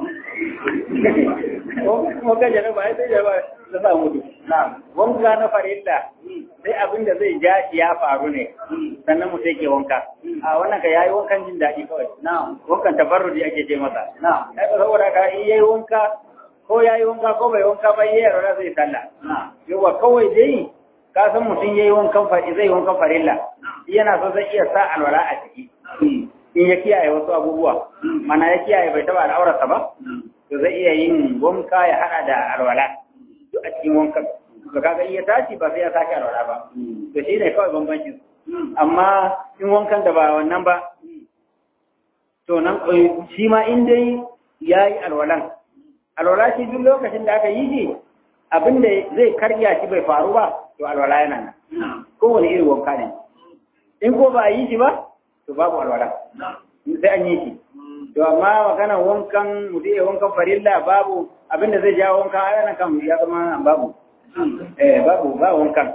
wankan janaba ai sai janaba da sa mutu wanka na farilla sai abin da zai ja shi ya faru ne sannan mu sai ke wanka a wannan ka yayi wankan jin daɗi kawai wankan tabarrudi ake ce masa ai saboda ka yayi wanka ko ya yi wanka ko bai wanka ba yi yaro zai sallah yawa kawai dai ka san mutum ya yi wankan fari zai wankan farilla yana so zai iya sa alwala a ciki in ya kiyaye wasu abubuwa mana ya kiyaye bai taba al'aurarsa ba to zai iya yin wanka ya hada da alwala duk a cikin wankan to kaga iya tashi ba sai ya sake alwala ba to shi ne kawai bambancin amma in wankan da ba wannan ba to nan shi ma in dai ya yi alwalan alwala shi duk lokacin da aka yi shi abin da zai karya shi bai faru ba to alwala yana nan kowane irin wanka ne in ko ba a yi shi ba to babu alwala sai an yi shi to amma maganar wankan mutum ya wankan farilla babu abin da zai jawo wankan a yana kan ya zama babu eh babu ba wankan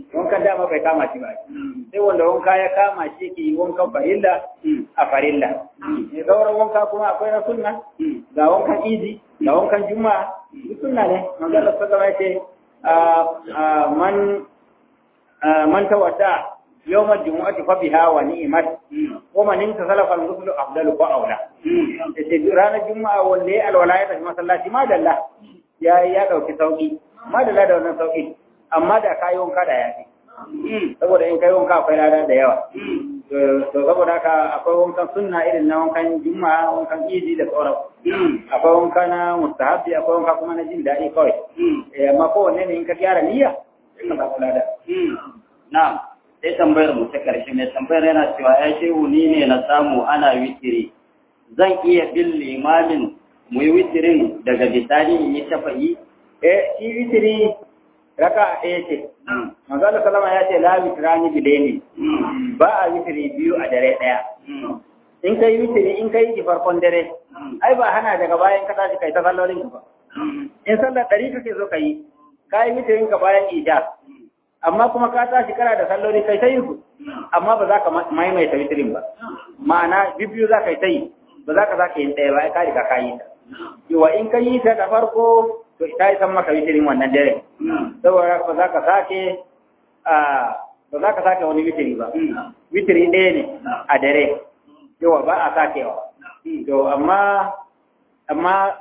wankan dama bai kama shi ba sai wanda wanka ya kama shi ke yi wankan farilla a farilla ne sauran wanka kuma akwai na sunna ga wankan idi ga wankan juma'a duk sunna ne manzo Allah sallallahu alaihi wasallam yace man man tawadda يوم الجمعة فبها ونعمت ومن انتصل فالغسل أفضل وأولى ranar juma'a wanda ya alwala ya tafi masallaci ma dalla ya ya dauki sauki ma dalla da wannan sauki amma da kayi wanka da yafi saboda in kai wanka akwai lada da yawa to saboda haka akwai wankan sunna irin na wankan juma'a wankan idi da sauran akwai wanka na mustahabi akwai wanka kuma na jin daɗi kawai amma kowanne ne in ka gyara niyya sai ka samu lada na'am sai tambayar mu ta karshe mai tambayar yana cewa ya shehu ni ne na samu ana witiri zan iya bin limamin mu yi witirin daga bisani in yi shafa'i eh shi witiri raka ɗaya ce manzo Allah sallama ya ce la witrani bilaini ba a witiri biyu a dare ɗaya in kai witiri in kai ki farkon dare ai ba hana daga bayan ka tashi kai ta sallolin ka ba in sallar ɗari kake zo ka yi ka yi witirin ka bayan ija amma kuma ka tashi kana da salloli kai ta yin su amma ba za ka maimaita witirin ba ma'ana bibiyu za ka yi ta yi ba za ka za ka yi ɗaya ba ka riga ka yi ta yawa in ka yi ta da farko to ita yi san maka witirin wannan dare saboda ba za ka sake ba za ka sake wani witiri ba witiri ɗaya ne a dare yawa ba a sakewa to amma amma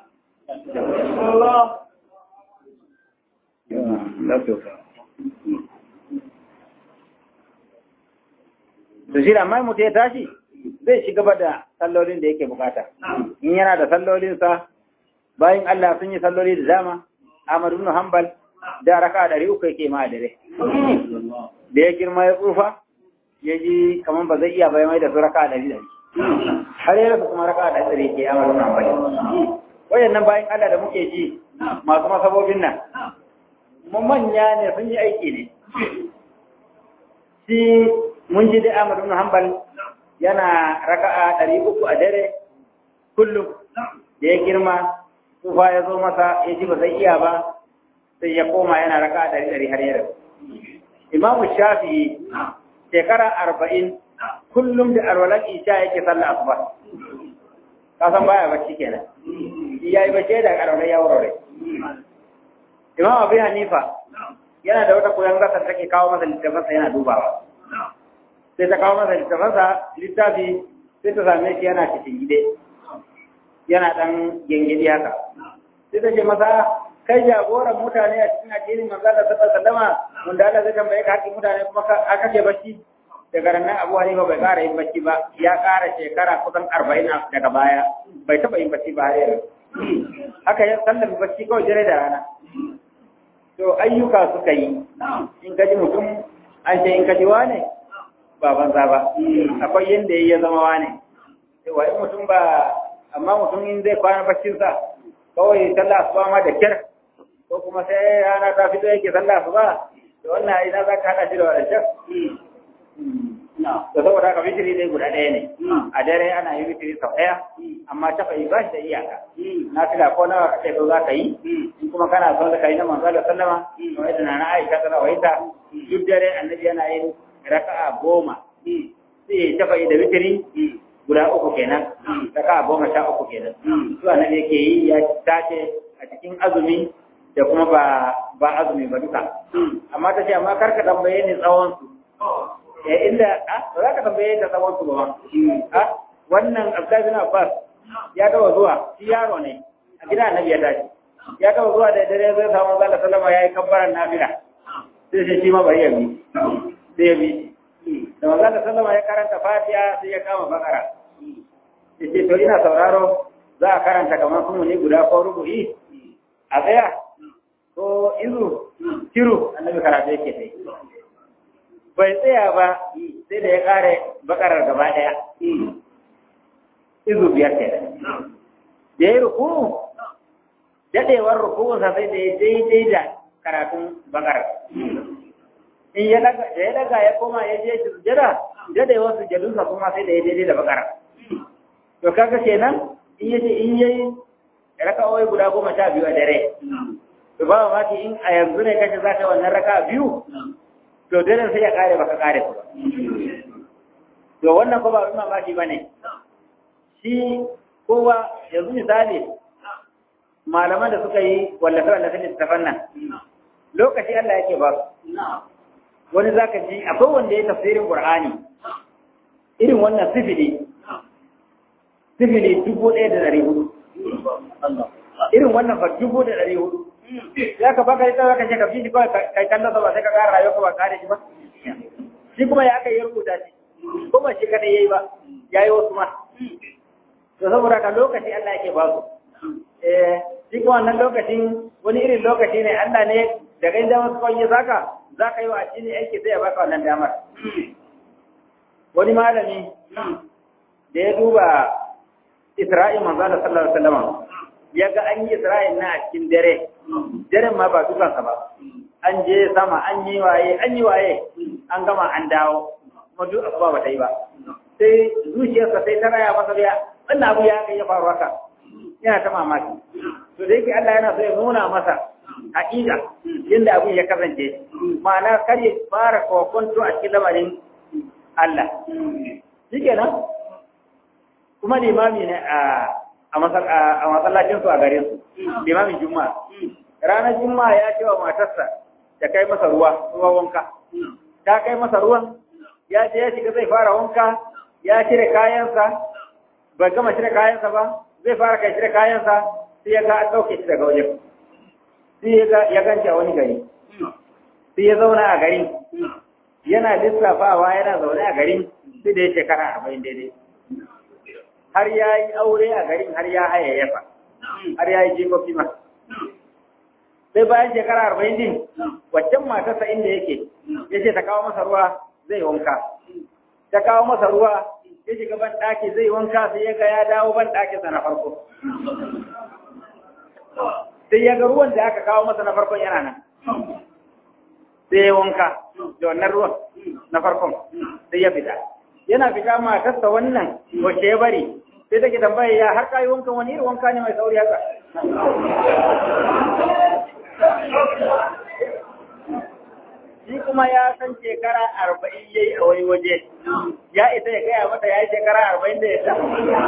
to shi da mai mutu ya tashi zai ci gaba da sallolin da yake bukata in yana da sallolinsa bayan Allah sun yi salloli da dama Ahmad ibn Hanbal da raka ɗari uku yake ma dare da ya girma ya tsufa ya ji kamar ba zai iya bai mai da su raka ɗari ɗari har ya rasa kuma raka ɗari ɗari ke Ahmad ibn Hanbal wayannan bayan Allah da muke ji masu masabobin nan mun manya ne sun yi aiki ne shi mun ji da Ahmad ibn Hanbal yana raka'a ɗari uku a dare kullum da ya girma tsufa ya zo masa ya ji ba zai iya ba sai ya koma yana raka'a ɗari ɗari har yau. Imamu Shafi'i shekara arba'in kullum da alwalar isha yake sallah asuba. Ka san baya bacci kenan. Ya yi bacci da alwalar ya wurare. Imam Abu Hanifa yana da wata koyon gasar take kawo masa littafansa yana dubawa. sai ta kawo masa littafansa littafi sai ta same shi yana cikin gide yana ɗan gengedi haka sai ta ce masa kai jagoran mutane a cikin addinin manzo da sallallahu sallama wanda Allah zai tambaye ka hakkin mutane kuma ka kace bacci daga ranar Abu Hanifa bai ƙara yin bacci ba ya ƙara shekara kusan arba'in daga baya bai taɓa yin bacci ba har yanzu haka ya sallami bacci kawai dare da rana to ayyuka suka yi in ka ji mutum an ce in ka ji wane ba banza ba akwai yadda ya zama wane wa in mutum ba amma mutum in zai kwana baccinsa kawai sallah su ma da kyar ko kuma sai rana ta fito yake sallah su ba da wannan ina za ka haɗa shi da wadancan da saboda haka witiri dai guda ɗaya ne a dare ana yi witiri sau ɗaya amma tafa yi ba shi da iyaka na fila ko nawa kake so za ka yi in kuma kana so da ka yi na manzo da sallama kamar yadda na Aisha tana waita duk dare annabi yana yin raka'a goma sai ya tafa yi da witiri guda uku kenan raka'a goma sha uku kenan su annabi yake yi ya tace a cikin azumi da kuma ba ba azumi ba duka amma ta ce amma kar ka tambaye ni tsawon su eh inda a ba za ka tambaye ta tsawon su ba a wannan Abdullahi bin Abbas ya taba zuwa shi yaro ne a gida annabi ya tashi ya taba zuwa da dare zai samu Allah sallama yayi kabbaran nafila sai sai shi ma bari ya bi sai ya bi da manzo sallama ya karanta Fatiha sai ya kama bakara yace to ina sauraro za a karanta kamar kuma ne guda ko rubu'i a tsaya ko izu kiru annabi karatu yake sai bai tsaya ba sai da ya kare bakarar gaba daya izu biyar ke da ya yi ruku dadewar rukunsa sai da ya daidai da karatun bakarar in ya daga da ya daga ya koma ya je shi sujada dadewar sujadunsa kuma sai da ya daidai da bakarar to kaga kenan in yace in yayi raka'o'i guda goma sha biyu a dare to ba ma ki in a yanzu ne kace za ka wannan raka biyu to daren sai ya kare baka kare ku ba to wannan ko ba abin mamaki ba ne shi kowa yanzu misali malaman da suka yi wallafe wallafe littafan nan lokaci Allah yake ba su wani zaka ji akwai wanda ya tafsirin Qur'ani irin wannan sifili sifili dubu ɗaya da ɗari hudu irin wannan fa dubu da ɗari hudu ya ka baka ita zaka ce ka fi shi kawai kai kallon sa ba sai ka ƙara rayuwa ka ba kare shi ba shi kuma ya aka yi rubuta shi ko ba shi kadai yayi ba yayi wasu ma to saboda ka lokaci Allah yake ba su eh shi kuma wannan lokacin wani irin lokaci ne Allah ne daga inda wasu kawai ya saka za ka yi wa addini aiki sai ya baka wannan damar wani malami da ya duba Isra'il manzo Allah sallallahu alaihi wasallam ya ga an yi Isra'il na a cikin dare daren ma ba dukansa ba an je sama an yi waye an yi waye an gama an dawo kuma duk asuba ba ta yi ba sai zuciyarsa sai ta raya masa biya wannan abu ya kai ya faru haka yana ta mamaki to da yake Allah yana so ya nuna masa haƙiƙa yadda abin ya kasance ma'ana kar ya fara kokonto a cikin lamarin Allah shikenan kuma limami ne a masallacin su a gare su limamin juma'a ranar juma'a ya ce wa matarsa ta kai masa ruwa ruwa wanka ta kai masa ruwan ya je ya shiga zai fara wanka ya cire kayansa bai gama cire kayansa ba zai fara kai cire kayansa sai ya ga an ɗauke shi daga wajen sai ya ganci a wani gari sai ya zauna a garin yana lissafawa yana zaune a garin sai da ya shekara arba'in daidai har ya yi aure a garin har ya hayayyafa har ya yi jikoki ma sai bayan shekara arba'in din waccan matarsa inda yake ya ce ta kawo masa ruwa zai wanka ta kawo masa ruwa ya shiga ban ɗaki zai wanka sai ya ga ya dawo ban ɗakinsa na farko sai ya ga ruwan da aka kawo masa na farkon yana nan sai ya wanka da wannan ruwan na farkon sai ya fita yana fita matarsa wannan wacce ya bari sai take tambaya ya har kayi wankan wani irin wanka ne mai sauri haka shi kuma ya san shekara arba'in ya yi a wani waje ya isa ya gaya mata ya yi shekara arba'in da ya sa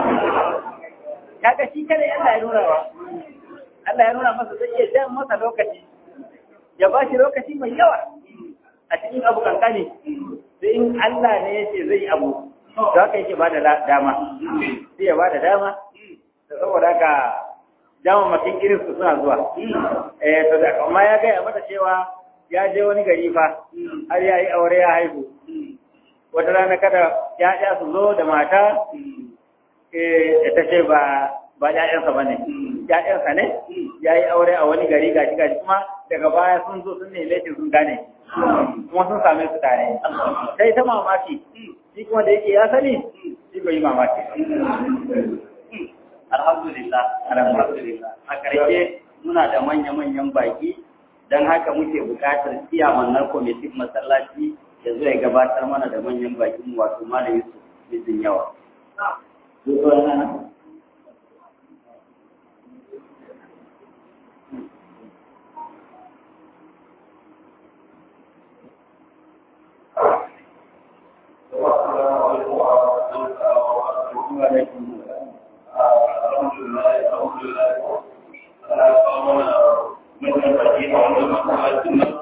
kaga shi kada Allah ya nuna wa Allah ya nuna masa zai iya jan masa lokaci ya ba shi lokaci mai yawa a cikin abu kankani sai in Allah ne ya ce zai abu za ka yake ba da dama sai ya ba da dama da saboda haka dama makin irin su suna zuwa eh to da amma ya gaya mata cewa ya je wani gari fa har ya yi aure ya haihu wata rana kada ya'ya su zo da mata eh ta ce ba ba ƴaƴansa ba ne ƴaƴansa ne ya yi aure a wani gari gashi gashi kuma daga baya sun zo sun neme shi sun gane kuma sun same su tare sai ta mamaki shi kuma da yake ya sani shi bai yi mamaki alhamdulillah alhamdulillah a ƙarshe muna da manya-manyan baki don haka muke buƙatar ciyaman na kwamitin masallaci ya zo ya gabatar mana da manyan bakin wato malam yusuf mijin yawa Alhamdulillah, alhamdulillah.